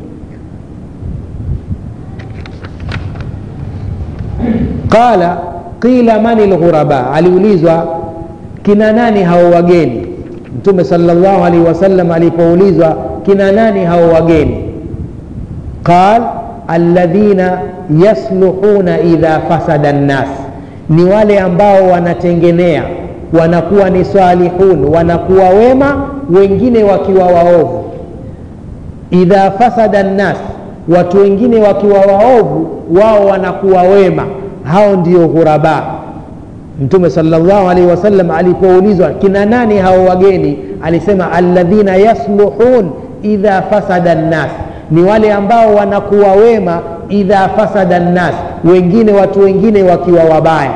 qala qila mani lghuraba aliulizwa kina nani hao wageni mtume salllahu alaihi wasallam alipoulizwa kina nani hao wageni qal alladhina yasluhuna idha fasada nnas ni wale ambao wanatengenea wanakuwa ni salihun wanakuwa wema wengine wakiwa waovu idha fasada nnas watu wengine wakiwa waovu wao wanakuwa wema hao ndio ghuraba mtume salllahu alaihi wasallam alipoulizwa kina nani hao wageni alisema alladhina yasluhun idha fasada nnas ni wale ambao wanakuwa wema idha fasada nnas wengine watu wengine wakiwa wabaya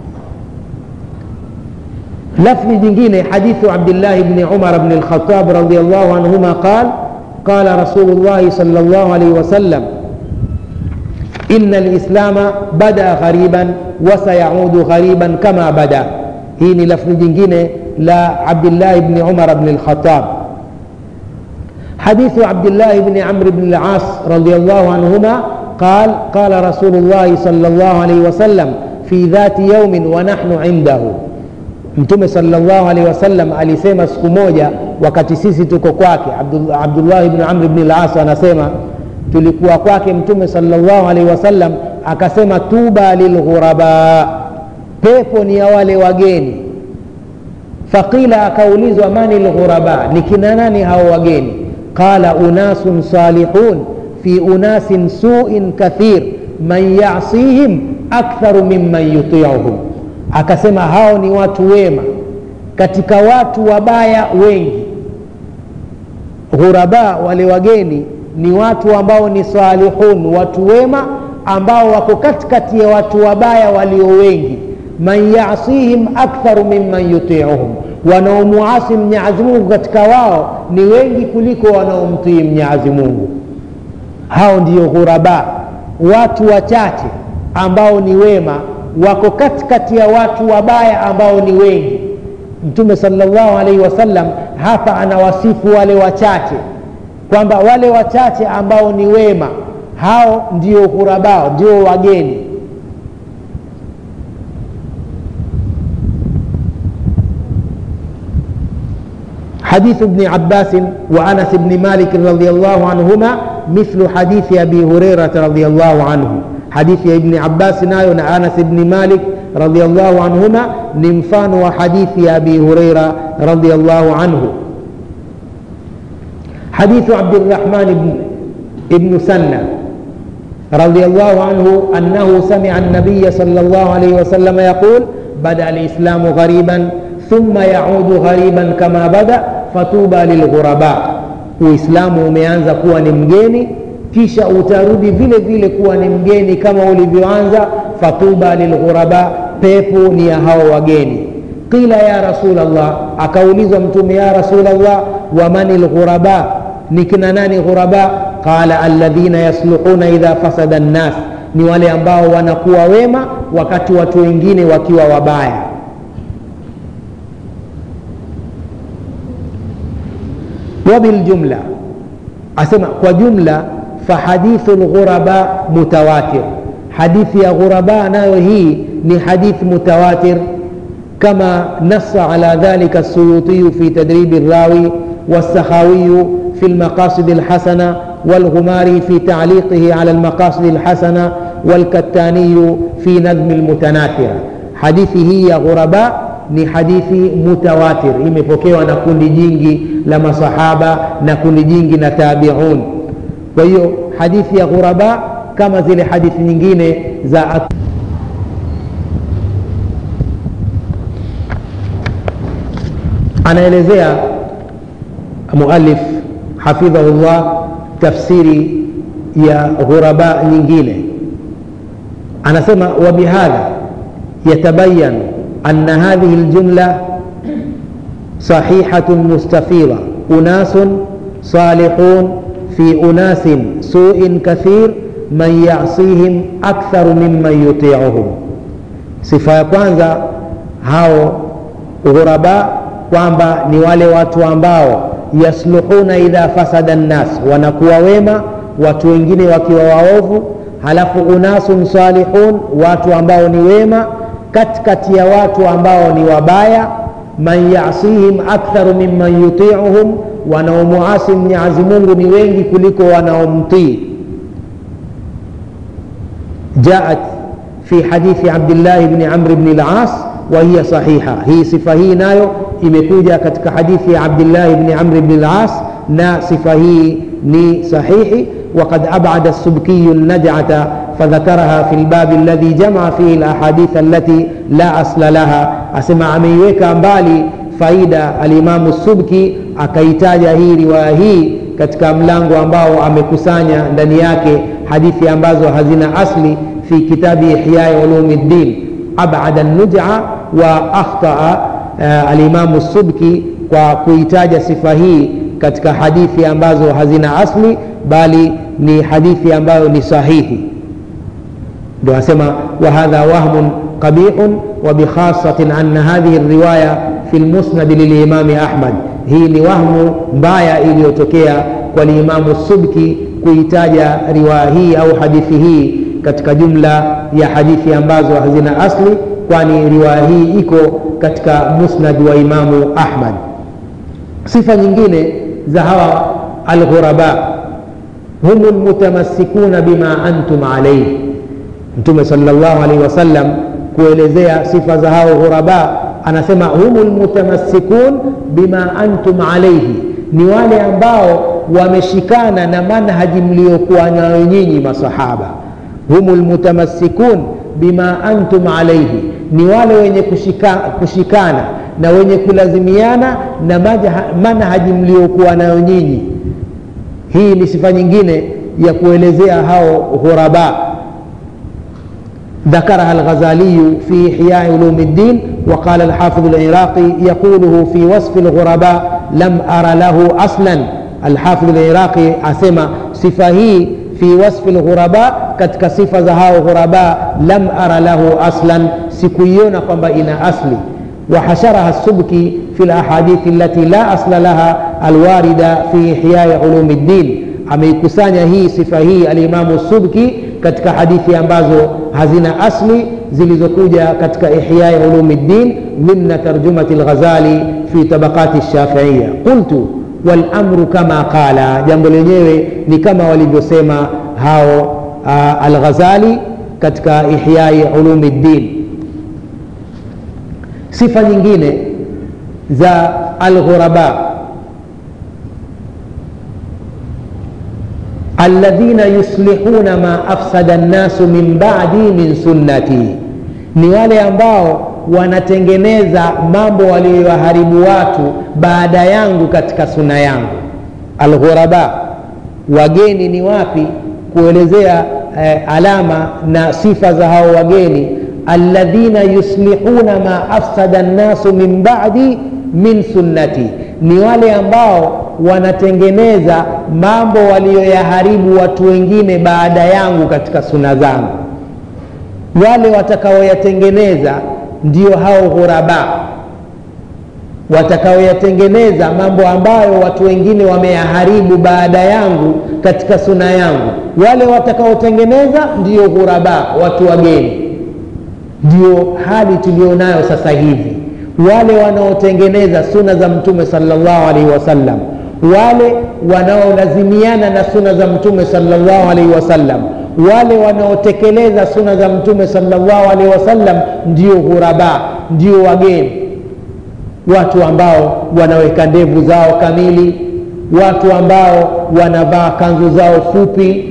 lafzi jingine hadithu abdillahi bni umar bni lkhatab radiallahu anhuma qal qala rasulu llahi sal llahu alaihi wasallam إن الإسلام بدأ غريبا وسيعود غريبا كما بدأ هي لفظ جنجين لعبد الله بن عمر بن الخطاب حديث عبد الله بن عمرو بن العاص رضي الله عنهما قال قال رسول الله صلى الله عليه وسلم في ذات يوم ونحن عنده mtume salllahu alehi wasallam alisema siku moja wakati sisi tuko kwake abdullahi bni amri bni las anasema tulikuwa kwake mtume salllahu alaihi wasallam akasema tuba lilghuraba pepo ni ya wale wageni faqila akaulizwa mani lghuraba ni kina nani hao wageni qala unasun salihun fi unasin suin kathir man yasihim aktharu mimman yutiuhum akasema hao ni watu wema katika watu wabaya wengi ghuraba wale wageni ni watu ambao ni salihun watu wema ambao wako katikati ya watu wabaya walio wengi man yasihim aktharu mimman yutiuhum wanaomuasi mnyazi mungu katika wao ni wengi kuliko wanaomtii mnyazi mungu hao ndio ghuraba watu wachache ambao ni wema wako katikati ya watu wabaya ambao ni wengi mtume salllahu alaihi wasallam hapa anawasifu wale wachache kwamba wale wachache ambao ni wema hao ndio ghurabao ndio wageni حديث ابن عباس وانس بن مالك رضي الله عنهما مثل حديث ابي هريره رضي الله عنه حديث ابن عباس نايو انس بن مالك رضي الله عنهما نمفان وحديث ابي هريره رضي الله عنه حديث عبد الرحمن بن ابن سنة رضي الله عنه أنه سمع النبي صلى الله عليه وسلم يقول بدأ الإسلام غريبا ثم يعود غريبا كما بدأ فطوبى للغرباء uislamu umeanza kuwa ni mgeni kisha utarudi vile vile kuwa ni mgeni kama ulivyoanza fatuba lilghuraba pepo ni ya hao wageni qila ya rasulllah akaulizwa mtume ya rasulllah wamani lghuraba ni kina nani ghuraba qala alladhina yasluhuna idha fasada nnas ni wale ambao wanakuwa wema wakati watu wengine wakiwa wabaya wabiljumla asema kwa jumla fahadithu lghuraba mutawatir hadithi ya ghuraba nayo hii ni hadithi mutawatir كما نص على ذلك السيوطي في تدريب الراوي والسخاوي في المقاصد الحسنة والغماري في تعليقه على المقاصد الحسنة والكتاني في نظم المتناثرة حديثه يا غرباء ni hadithi mutawatir imepokewa na kundi jingi la masahaba na kundi jingi na tabiun kwa hiyo hadithi ya ghuraba kama zile hadithi nyingine za anaelezea mualif hafidhahullah tafsiri ya ghuraba nyingine anasema wabihadha yatabayan ana hadhihi ljumla صحيحة مستفيضة أناس صالحون في أناس سوء كثير من يعصيهم أكثر ممن يطيعهم sifa ya kwanza hao ghuraba kwamba ni wale watu ambao yasluhuna idha fasada nnas wanakuwa wema watu wengine wakiwa waovu halafu unasun salihun watu ambao ni wema katikati ya watu ambao ni wabaya man yasihim aktharu mimman yutiuhum wanaomuasi mwenyezi mungu ni wengi kuliko wanaomtii jaat fi hadithi abdillahi bni amri bni las وهي صحيحة هي صفة هي نايو imekuja katika hadithi ya abdillahi bni amri bni las na sifa hii ni sahihi وقد أبعد السبكي النجعة فذكرها في الباب الذي جمع فيه الأحاديث التي لا أصل لها أسمع ameiweka mbali faida alimamu subki akaitaja hii riwaya hii katika mlango ambao amekusanya ndani yake hadithi ambazo hazina asli fi kitabi ihyai ulumi ddin abada nuja wa akhtaa uh, alimamu subki kwa kuitaja sifa hii katika hadithi ambazo hazina asli bali ni hadithi ambayo ni sahihi ndio asema wahadha wahmun qabihun وبخاصة أن هذه الرواية في المسند للإمام أحمد hii ni wahmu mbaya iliyotokea kwa limamu subki kuitaja riwaya hii au hadithi hii katika jumla ya hadithi ambazo hazina asli kwani riwaya hii iko katika musnad wa imamu ahmad sifa nyingine za hawa alghuraba hum lmutamassikuna bima antum alaihi mtume salllahu alaihi wasallam kuelezea sifa za hao ghuraba anasema humu lmutamassikun bima antum alaihi ni wale ambao wameshikana na manhaji mliokuwa nayo nyinyi masahaba humu lmutamassikun bima antum alaihi ni wale wenye kushika, kushikana na wenye kulazimiana na manhaji mliokuwa nayo nyinyi hii ni sifa nyingine ya kuelezea hao ghuraba ذكرها الغزالي في إحياء علوم الدين وقال الحافظ العراقي يقوله في وصف الغرباء لم أر له أصلا الحافظ العراقي أسمى صفة في وصف الغرباء katika sifa za hao ghuraba lam ara lahu aslan sikuiona kwamba ina asli وحشرها السبكي في الأحاديث التي لا أصل لها الواردة في إحياء علوم الدين ameikusanya hii sifa hii alimamu subki katika hadithi ambazo hazina asli zilizokuja katika ihyai ulumi ddin dhimna tarjumati lghazali fi tabaqati lshafiiya qultu walamru kama qala jambo lenyewe ni kama walivyosema hao uh, alghazali katika ihyai ulumi ddin sifa nyingine za alghuraba alladhina yuslihuna ma afsada nnasu min badi min sunnati ni wale ambao wanatengeneza mambo waliyoharibu watu baada yangu katika suna yangu alghuraba wageni ni wapi kuelezea eh, alama na sifa za hao wageni alladhina yuslihuna ma afsada nnasu min badi min sunnati ni wale ambao wanatengeneza mambo waliyoyaharibu watu wengine baada yangu katika suna zangu wale watakaoyatengeneza ndio hao ghuraba watakaoyatengeneza mambo ambayo watu wengine wameyaharibu baada yangu katika suna yangu wale watakaotengeneza ndio ghuraba watu wageni ndio hali tulionayo sasa hivi wale wanaotengeneza suna za mtume salllahu alaihi wasallam wale wanaolazimiana na suna za mtume salllahu alaihi wasallam wale wanaotekeleza suna za mtume salllahu alaihi wasallam ndio ghuraba ndio wageni watu ambao wanaweka ndevu zao kamili watu ambao wanavaa kanzu zao fupi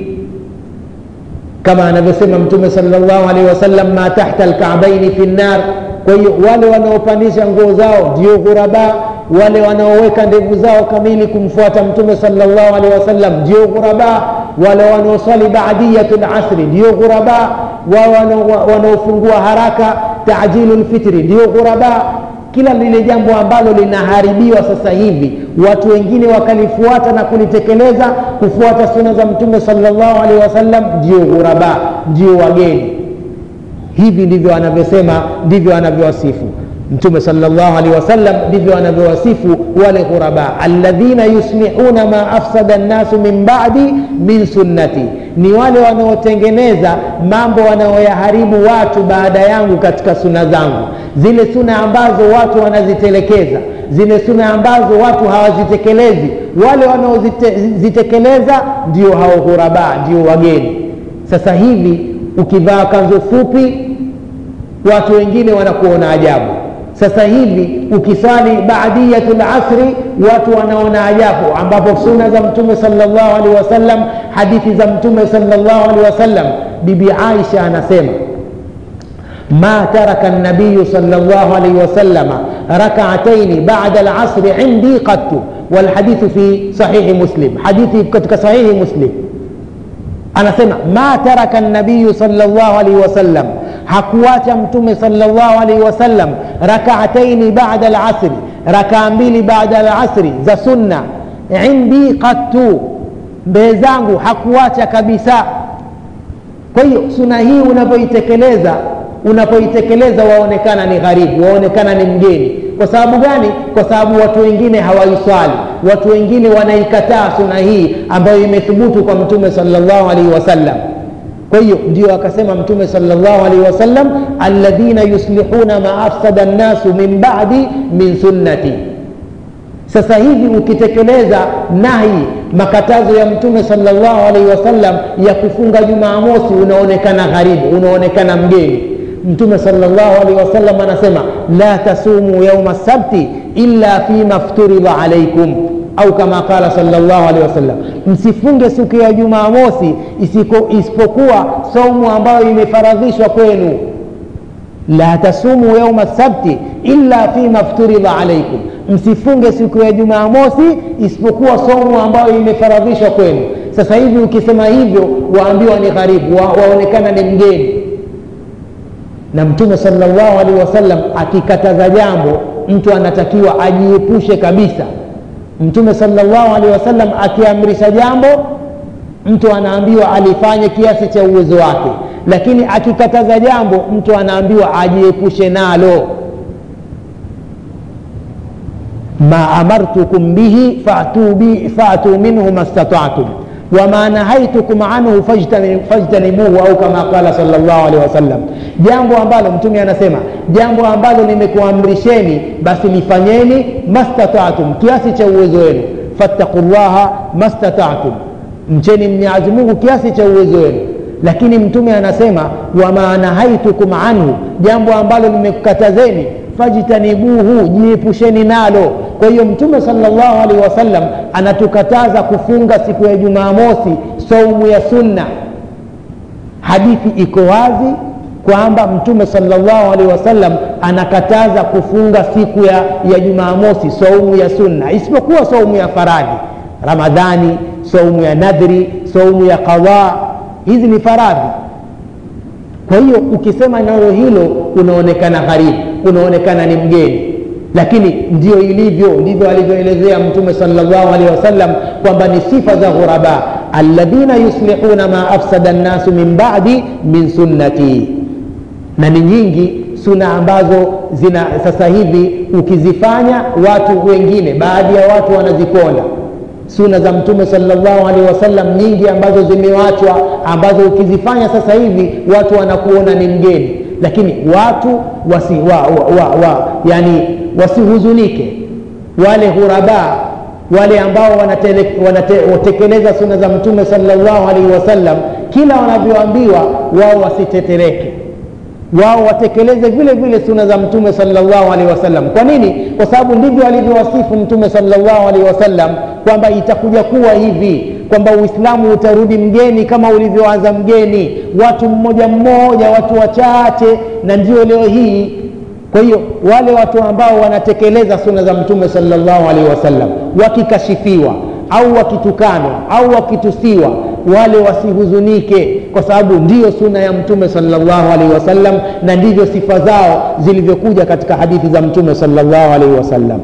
kama anavyosema mtume salllahu alaihi wasallam ma tahta lkabaini fi nnar kwa hiyo wale wanaopandisha nguo zao ndio ghuraba wale wanaoweka ndevu zao kamili kumfuata mtume salllahu alehi wasallam ndio ghuraba wale wanaoswali baadiyatu lasri ndio ghuraba wao wanaofungua haraka tajilu lfitri ndio ghuraba kila lile jambo ambalo linaharibiwa sasa hivi watu wengine wakalifuata na kulitekeleza kufuata suna za mtume salllahu alehi wasallam ndio ghuraba ndio wageni hivi ndivyo anavyosema ndivyo anavyowasifu mtume salllahu alehi wasallam ndivyo anavyowasifu wale ghuraba alladhina yuslihuna ma afsada nnasu min badi min sunnati ni wale wanaotengeneza mambo wanaoyaharibu watu baada yangu katika suna zangu zile suna ambazo watu wanazitelekeza zile suna ambazo watu hawazitekelezi wale wanaozitekeleza ndio hao ghuraba ndio wageni sasa hivi ukivaa kanzu fupi watu wengine wanakuona ajabu sasa hivi ukisali baadiyatu lasri watu wanaona ajabu ambapo suna za mtume salllahu alehi wasallam hadithi za mtume salllahu alehi wasallam bibi aisha anasema ما ترك النبي صلى الله عليه وسلم ركعتين بعد العصر عندي قط والحديث في صحيح مسلم حديث كتك صحيح مسلم أنا سمع ما ترك النبي صلى الله عليه وسلم hakuacha mtume salllahu alaihi wasallam rakaataini bada alasri rakaa mbili baada alasri za sunna indi qattu mbee zangu hakuacha kabisa kwa hiyo suna hii unapoitekeleza unapoitekeleza waonekana ni gharibu waonekana ni mgeni kwa sababu gani kwa sababu watu wengine hawaiswali watu wengine wanaikataa suna hii ambayo imethubutu kwa mtume salllahu alaihi wasallam kwa hiyo ndio akasema mtume salllahu alaihi wasallam alladhina yuslihuna ma afsada nnasu min badi min sunnati sasa hivi ukitekeleza nahi makatazo ya mtume salllahu alaihi wasallam ya kufunga jumaa mosi unaonekana gharibu unaonekana mgeni mtume salllahu alaihi wasallam anasema la tasumu yauma sabti illa fima fturidha alaikum au kama qala salllahu alehi wasallam msifunge siku ya jumaa mosi isipokuwa saumu ambayo imefaradhishwa kwenu la tasumu yauma sabti illa fima fturidha alaikum msifunge siku ya jumamosi isipokuwa somu ambayo imefaradhishwa kwenu sasa hivi ukisema hivyo waambiwa ni gharibu wa, waonekana ni mgeni na mtume salllahu alaihi wasallam akikataza jambo mtu anatakiwa ajiepushe kabisa mtume salllahu alaihi wasallam akiamrisha jambo mtu anaambiwa alifanye kiasi cha uwezo wake lakini akikataza jambo mtu anaambiwa ajiepushe nalo ma amartukum bihi fatu, bi, fatu minhu mastatatum wama nahaitukum anhu fajtanibuhu au kama qala salllah alehi wasallam jambo ambalo mtume anasema jambo ambalo nimekuamrisheni basi lifanyeni mastatatum kiasi cha uwezo wenu fattaku llaha mastatatum mcheni mnyazi mungu kiasi cha uwezo wenu lakini mtume anasema wama nahaitukum anhu jambo ambalo nimekukatazeni fajtanibuhu jiepusheni nalo kwa hiyo mtume salllahu alaihi wasallam anatukataza kufunga siku ya jumamosi saumu ya sunna hadithi iko wazi kwamba mtume salllahu alaihi wasallam anakataza kufunga siku ya, ya jumamosi saumu ya sunna isipokuwa saumu ya faradhi ramadhani saumu ya nadhri saumu ya qadha hizi ni faradhi kwa hiyo ukisema nalo hilo unaonekana gharibu unaonekana ni mgeni lakini ndio ilivyo ndivyo alivyoelezea mtume salllahu alehi wasallam kwamba ni sifa za ghuraba alladhina yuslihuna ma afsada nnasu min badi min sunnati na ni nyingi suna ambazo zina sasa hivi ukizifanya watu wengine baadhi ya watu wanaziponda suna za mtume salllahu alehi wasallam nyingi ambazo zimewachwa ambazo ukizifanya sasa hivi watu wanakuona ni mgeni lakini watu wasi, wa, wa, wa, wa, yani wasihuzunike wale ghuraba wale ambao wanatekeleza suna za mtume salllahu alaihi wasallam kila wanavyoambiwa wao wasitetereke wao watekeleze vile vile suna za mtume salllahu alaihi wasallam kwa nini kwa sababu ndivyo alivyowasifu mtume salllahu alaihi wasallam kwamba itakuja kuwa hivi kwamba uislamu utarudi mgeni kama ulivyoanza mgeni watu mmoja mmoja watu wachache na ndio leo hii kwa hiyo wale watu ambao wanatekeleza suna za mtume salllahu alaihi wasallam wakikashifiwa au wakitukanwa au wakitusiwa wale wasihuzunike kwa sababu ndiyo suna ya mtume salllahu alaihi wasallam na ndivyo sifa zao zilivyokuja katika hadithi za mtume salllahu alaihi wasallam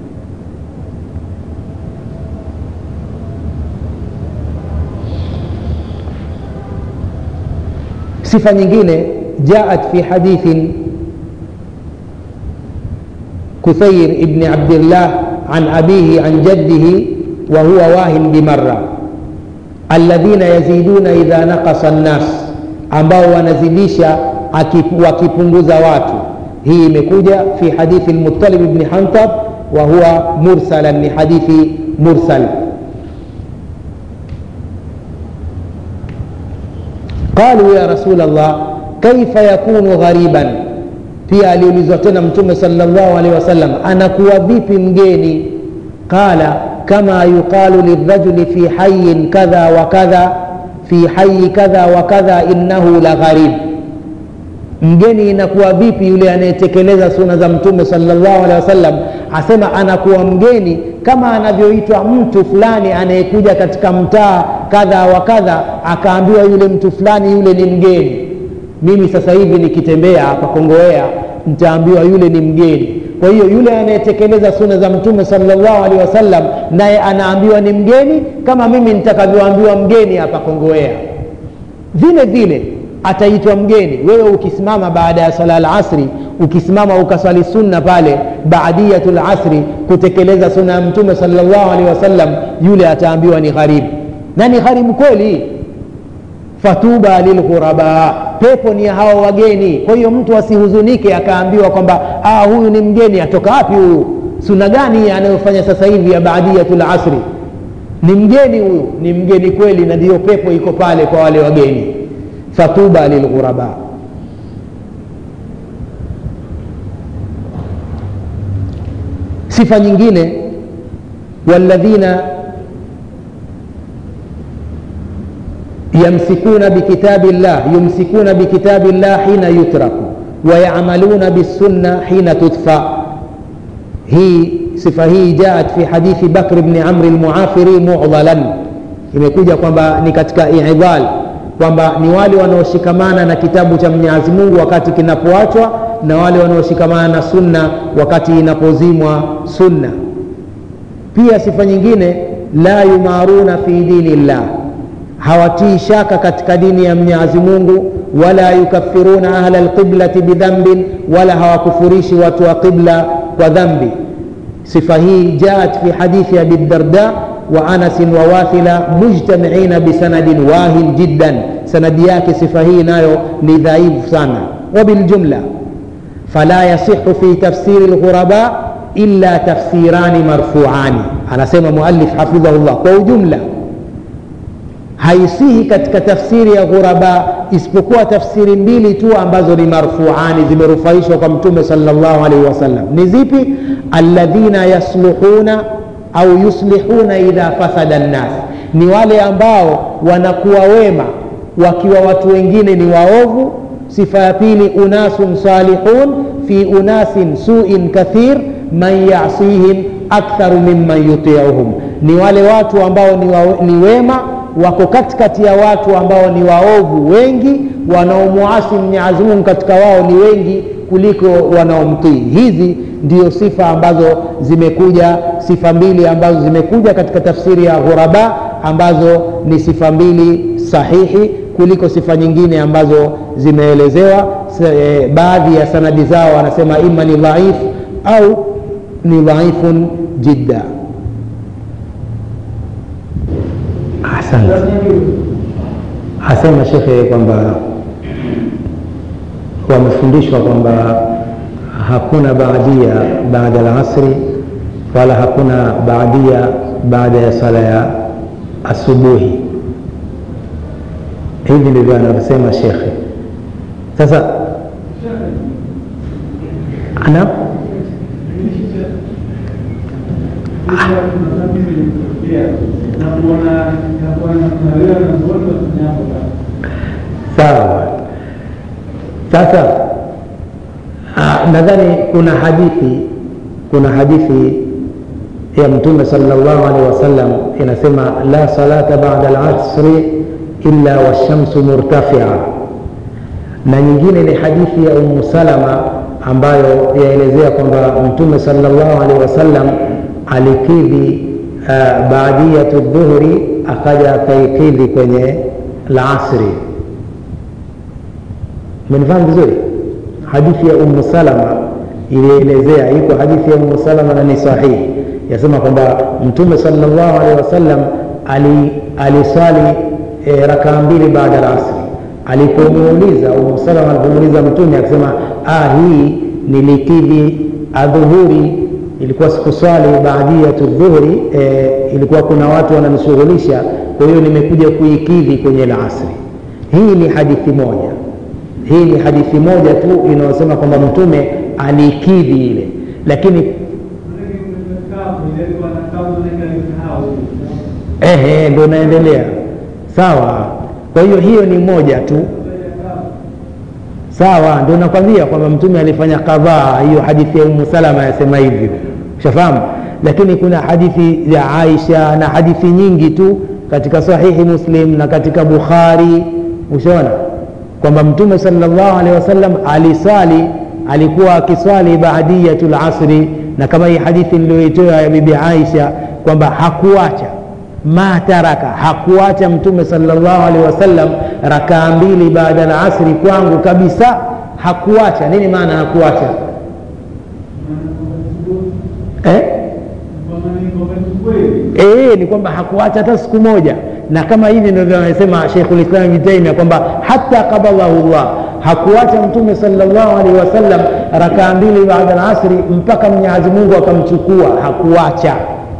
sifa nyingine jaat fi hadithin كثير ابن عبد الله عن أبيه عن جده وهو واهن بمرة الذين يزيدون إذا نقص الناس ambao wanazidisha wakipunguza watu hii imekuja fi hadithi lmutalib bni hantab wa huwa mursalan ni hadithi mursal qalu ya rasul llah kaifa yakunu ghariban pia aliulizwa tena mtume salllahu alehi wasallam anakuwa vipi mgeni qala kama yuqalu lirajuli fi hayin kadha wa kadha fi hayi kadha wa kadha innahu la gharib mgeni inakuwa vipi yule anayetekeleza suna za mtume salllahu alehi wasallam asema anakuwa mgeni kama anavyoitwa mtu fulani anayekuja katika mtaa kadha wa kadha akaambiwa yule mtu fulani yule ni mgeni mimi sasa hivi nikitembea hapa kongowea nitaambiwa yule ni mgeni kwa hiyo yule anayetekeleza suna za mtume salllahu alehi wasallam naye anaambiwa ni mgeni kama mimi nitakavyoambiwa mgeni hapa kongowea vile vile ataitwa mgeni wewe ukisimama baada ya sala lasri ukisimama ukaswali sunna pale baadiyatu lasri kutekeleza suna ya mtume salllahu alehi wasallam yule ataambiwa ni gharibu na ni gharibu kweli fatuba lilghuraba pepo ni ya hawa wageni kwa hiyo mtu asihuzunike akaambiwa kwamba ah, huyu ni mgeni atoka wapi huyu suna gani anayofanya sasa hivi ya baadiyatu lasri ni mgeni huyu ni mgeni kweli na ndiyo pepo iko pale kwa wale wageni fatuba lilghuraba sifa nyingine walladhina yamsikuna bikitabi llah yumsikuna bikitabi llah hina yutraku wayamaluna bisunna hina tudfa hii sifa hii jaat fi hadithi bakr bni amri lmuafiri mudhalan imekuja kwamba ni katika idhal kwamba ni wale wanaoshikamana na kitabu cha mwenyezi mungu wakati kinapoachwa na wale wanaoshikamana na sunna wakati inapozimwa sunna pia sifa nyingine la yumaruna fi dini llah hawatii shaka katika dini ya mwenyezi mungu wala yukafiruna ahla lqiblati bidhambin wala hawakufurishi watu wa qibla kwa dhambi sifa hii jaat fi hadithi abi darda wa anasin wa wathila mujtamiina bisanadin wahin jiddan sanadi yake sifa hii nayo ni dhaifu sana wabiljumla fala yasihu fi tafsiri lghuraba illa tafsirani marfuani anasema muallif hafidhahullah kwa ujumla haisihi katika tafsiri ya ghuraba isipokuwa tafsiri mbili tu ambazo ni marfuani zimerufaishwa kwa mtume salllahu alaihi wasallam ni zipi alladhina yasluhuna au yuslihuna idha fasada nnas ni wale ambao wanakuwa wema wakiwa watu wengine ni waovu sifa ya pili unasun salihun fi unasin suin kathir man yasihim aktharu mimman yutiuhum ni wale watu ambao ni, wa, ni wema wako katikati ya watu ambao ni waovu wengi wanaomwasi mwenyezi mungu katika wao ni wengi kuliko wanaomtii hizi ndio sifa ambazo zimekuja sifa mbili ambazo zimekuja katika tafsiri ya ghuraba ambazo ni sifa mbili sahihi kuliko sifa nyingine ambazo zimeelezewa e, baadhi ya sanadi zao wanasema ima ni dhaif au ni dhaifun jidda asante asema shekhe kwamba wamefundishwa kwamba hakuna baadia baada ya asri wala hakuna baadia baada ya sala ya asubuhi hivi ndivyo anavyosema shekhe sasa ana sawa sasa nadhani kuna hadithi kuna hadithi ya mtume salllahu alehi wasallam inasema la salata bada lasri illa washamsu murtafia na nyingine ni hadithi ya umu salama ambayo yaelezea kwamba mtume salllahu alehi wasallam alikidhi uh, baadiyatu dhuhuri akaja akaikidhi kwenye lasri umenifahamu vizuri hadithi ya umu salama ilielezea iko hadithi ya umu salama na ni sahihi yasema kwamba mtume salllahu alehi wasallam aliswali ali e, rakaa mbili baada ya asri alipomuuliza umu salama alipomuuliza mtume akisema ah, hii nilikidhi adhuhuri ilikuwa sikuswali baadiyatu dhuhuri e, ilikuwa kuna watu wananishughulisha kwa hiyo nimekuja kuikidhi kwenye la asri hii ni hadithi moja hii ni hadithi moja tu inayosema kwamba mtume alikidhi ile lakini ehe ndo naendelea sawa kwa hiyo hiyo ni moja tu sawa ndo nakwambia kwamba mtume alifanya kadhaa hiyo hadithi ya umu salama yasema hivyo shafahamu lakini kuna hadithi ya aisha na hadithi nyingi tu katika sahihi muslim na katika bukhari ushaona kwamba mtume salllahu alehi wasallam alisali alikuwa akiswali baadiyatu lasri na kama hii hadithi niliyoitoa ya bibi aisha kwamba hakuacha ma taraka hakuacha mtume salllahu alehi wasallam rakaa mbili baada ya asri kwangu kabisa hakuacha nini maana hakuacha eh? E, ni kwamba hakuacha hata siku moja na kama hivi ndivyo amesema sheikhulislam ibni taimia kwamba hata qabadhahu llah hakuacha mtume salllahu alaihi wasallam rakaa mbili baada ya asri mpaka mwenyezi mungu akamchukua hakuacha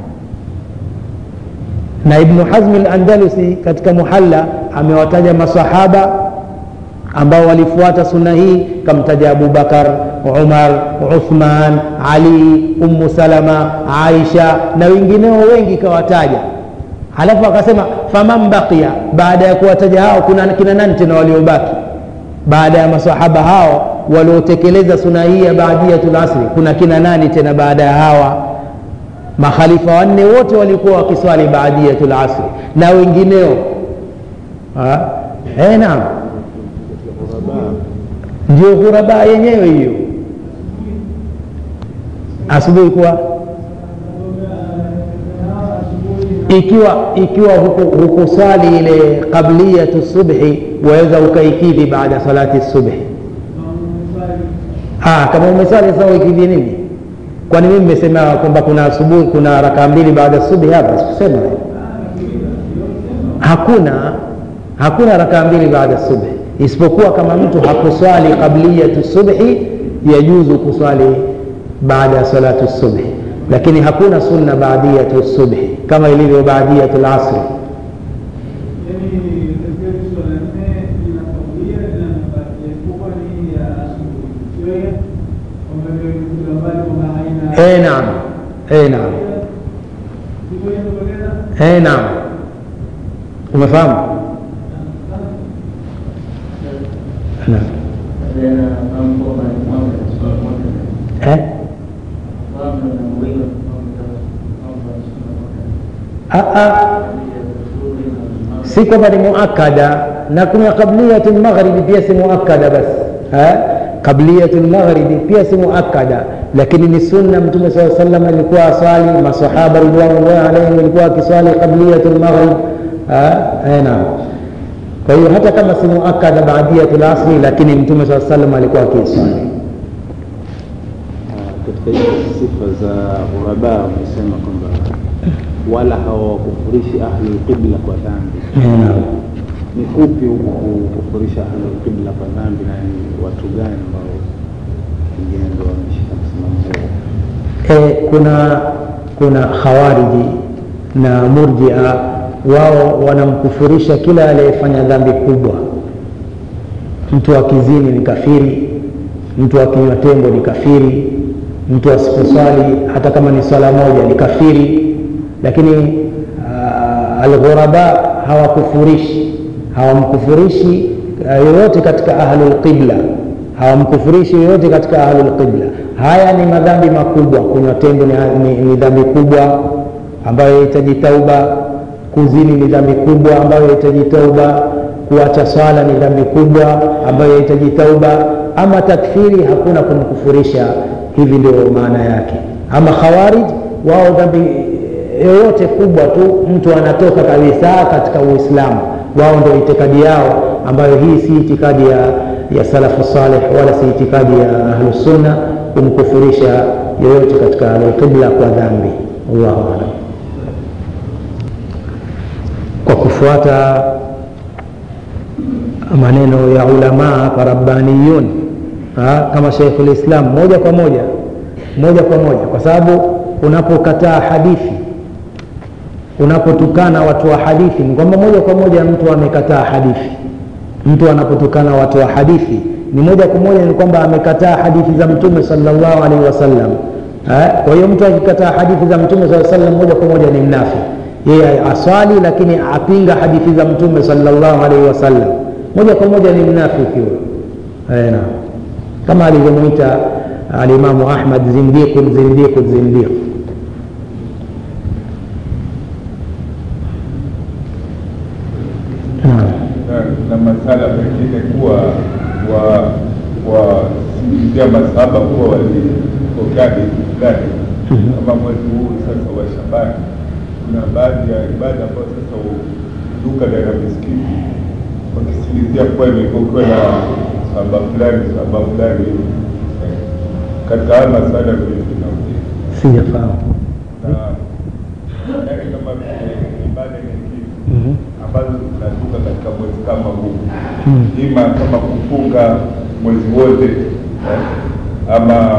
na ibnu hazmi landalusi katika muhalla amewataja masahaba ambao walifuata sunna hii kamtaja abubakar umar uthman ali ummu salama aisha na wengineo wengi kawataja halafu akasema faman baqiya baada ya kuwataja hao kuna kina nani tena waliobaki baada ya masahaba hao waliotekeleza suna hii ya baadiyatul asri kuna kina nani tena baada ya hawa makhalifa wanne wote walikuwa wakiswali baadiyatul asri na wengineo eh, naam ndio ghuraba yenyewe hiyo asubuhi kuwa ikiwa ikiwa hukuswali ile qabliyatu subhi waweza ukaikidhi baada salati subhi ah, kama umeswali sasa uikidhi nini kwani mimi nimesema kwamba kuna asubuhi kuna rakaa mbili baada subhi hapa sikusema hakuna hakuna rakaa mbili baada subhi isipokuwa kama mtu hakuswali qabliyatu subhi yajuzu kuswali baada ya salatu subhi lakini hakuna sunna baadiyatu subhi kama ilivyo baadiyatu lasri Eh, naam eh, naam eh, naam umefahamu naam eh? si kwamba ni muakada na kuna qabliyatu lmaghribi pia si muakada bas qabliyatu lmaghribi pia si muakada lakini ni sunna mtume saa salam alikuwa aswali masahaba ridwanullah alaihim walikuwa akiswali qabliyatu lmaghrib naam kwa hiyo hata kama si muakada baadiyatu lasri lakini mtume saa salam alikuwa akiswali katika hizo sifa za ghuraba wamesema kwamba wala hawakufurishi ahlulqibla kwa dhambi ni kupi huku kukufurisha ahlulqibla kwa dhambi na ni watu gani ambao pengine ndo wameshika msimamo huo e, kuna kuna khawariji na murjia wao wanamkufurisha kila aliyefanya dhambi kubwa mtu akizini ni kafiri mtu akinywa tembo ni kafiri mtu asiposwali hata kama ni swala moja ni kafiri lakini uh, alghuraba hawakufurishi hawamkufurishi uh, yoyote katika ahlulqibla hawamkufurishi yoyote katika ahlulqibla haya ni madhambi makubwa kunywa tembo ni, ni, ni dhambi kubwa ambayo yahitaji tauba kuzini ni dhambi kubwa ambayo yahitaji tauba kuacha swala ni dhambi kubwa ambayo yahitaji tauba ama takfiri hakuna kumkufurisha hivi ndio maana yake ama khawarij wao dhambi yoyote kubwa tu mtu anatoka kabisa katika uislamu wao ndio itikadi yao ambayo hii si itikadi ya, ya salafu saleh wala si itikadi ya ahlusunna kumkufurisha yoyote katika alqibla kwa dhambi allahu alam kwa kufuata maneno ya ulamaa kwa rabbaniyun ha, kama Sheikhul Islam moja kwa moja moja kwa moja, kwa sababu unapokataa hadithi, unapotukana watu wa hadithi, ni kwamba moja kwa moja mtu amekataa hadithi. Mtu anapotukana watu wa hadithi ni moja kwa moja ni kwamba amekataa hadithi za Mtume sallallahu alaihi wasallam. Kwa hiyo mtu akikataa hadithi za Mtume sallallahu alaihi wasallam moja kwa moja ni mnafi. Yeye aswali lakini apinga hadithi za Mtume sallallahu alaihi wasallam, moja kwa moja ni mnafiki huyo. Naam kama alivyomwita alimamu ahmad zindiqun zindiqun zindiq na masala pengine kuwa wa wasingizia masaba kuwa walipokea dini fulani kama mwezi huu sasa wa Shabani, kuna baadhi ya ibada ambayo sasa duka ndani ya misikiti wakisingizia kuwa imekuwa na saba fulani saba fulani katika haya masala vile vinaujia sijafahamu na yani kama vile ibada nyingine ambazo zinatoka katika mwezi kama huu ima kama kufunga mwezi wote eh, ama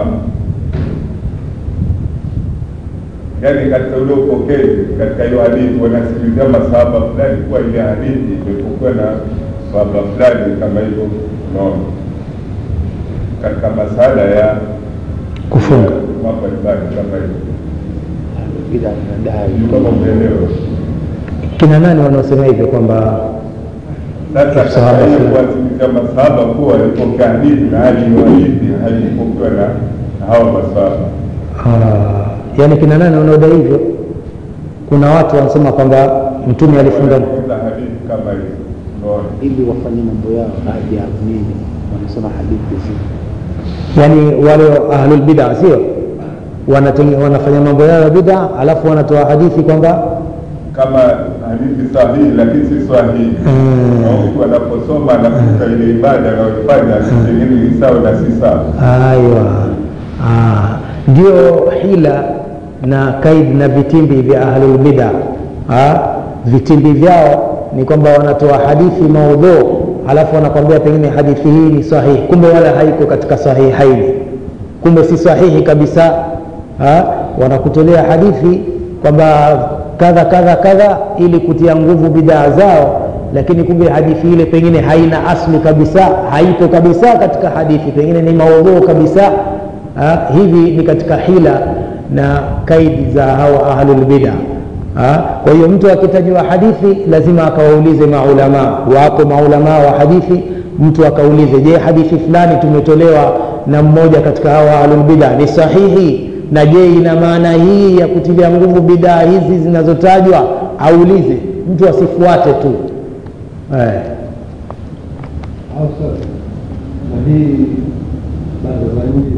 yani katika ule upokezi katika hiyo hadithi wanasikilizia masahaba fulani kuwa ile hadithi imepokuwa na sahaba fulani kama hivyo unaona katika masala ya kufunga mambo ibada kama hivyo bila nadai Sijui kama umeelewa kina nani wanaosema hivyo kwamba Sasa Sahaba katika hiyo fulani. kuwasilisha masahaba kuwa walipokea hadithi na hali ni hadithi haipokewa na na hawa masahaba. Ah, yaani kina nani wanaoda hivyo kuna watu wanasema kwamba mtume alifunga Wanafunza hadithi kama hizo, unaona ili wafanye mambo yao hadi nini wanasema hadithi zi yaani wale ahlulbida sio Wanatenge- wanafanya mambo yao ya bida alafu wanatoa hadithi kwamba kama hadithi sahihi lakini si sahihi. Mm. Na mtu anaposoma anakuta ile ibada anayoifanya pengine ni sawa na si sawa. aywa Ah, ndio hila na kaid na vitimbi vya ahlulbida Ah, vitimbi vyao ni kwamba wanatoa hadithi maudhu alafu wanakwambia pengine hadithi hii ni sahihi kumbe wala haiko katika sahihaini kumbe si sahihi kabisa ha? wanakutolea hadithi kwamba kadha kadha kadha ili kutia nguvu bidaa zao lakini kumbe hadithi ile pengine haina asli kabisa haipo kabisa katika hadithi pengine ni maudhuu kabisa ha? hivi ni katika hila na kaidi za hawa ahlulbida Ha? kwa hiyo mtu akitajiwa hadithi lazima akawaulize maulamaa wapo maulamaa wa hadithi mtu akaulize je hadithi fulani tumetolewa na mmoja katika hawa ahlulbida ni sahihi na je ina maana hii ya kutilia nguvu bidaa hizi zinazotajwa aulize mtu asifuate tu eh. au sasa na hii bado za nje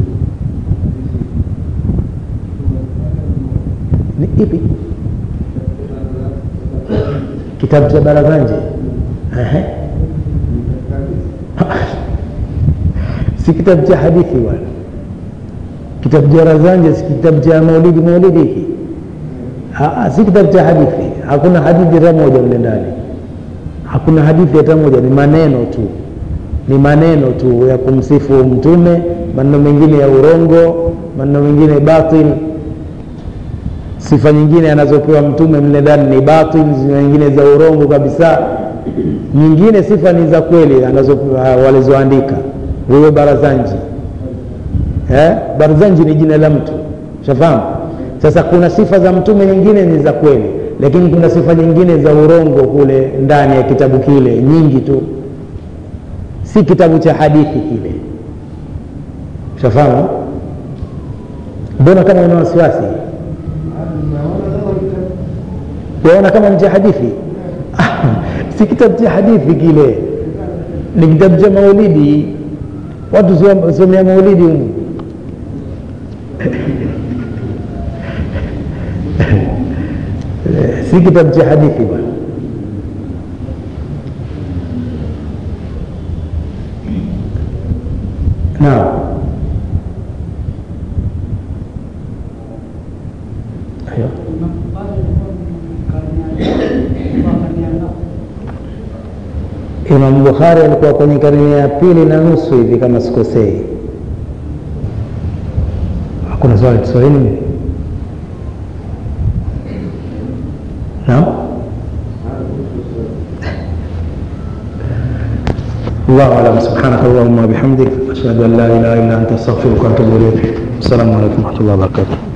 ni ipi kitabu cha barazanje Ehe. si kitabu cha hadithi bwana kitabu cha barazanje si kitabu cha maulidi maulidi hiki Ah, ah, si kitabu cha hadithi hakuna hadithi hata moja mle ndani hakuna hadithi hata moja ni maneno tu ni maneno tu ya kumsifu mtume maneno mengine ya urongo maneno mengine batil sifa nyingine anazopewa mtume mle ndani ni batil zina nyingine za urongo kabisa nyingine sifa ni za kweli anazo walizoandika huyo barazanji eh? barazanji ni jina la mtu shafahamu sasa kuna sifa za mtume nyingine ni za kweli lakini kuna sifa nyingine za urongo kule ndani ya kitabu kile nyingi tu si kitabu cha hadithi kile shafahamu mbona kama una wasiwasi waona kama ni cha hadithi si kitabu cha hadithi kile ni kitabu cha maulidi watu sio- somea maulidi humu Eh, si kitabu cha hadithi bwana naam Ayo. Imam Bukhari alikuwa kwenye karne ya pili na nusu hivi kama sikosei. Hakuna swali Kiswahili? Naam. الله أعلم سبحانك اللهم وبحمدك أشهد أن لا إله إلا أنت أستغفرك وأتوب إليك السلام عليكم ورحمة الله وبركاته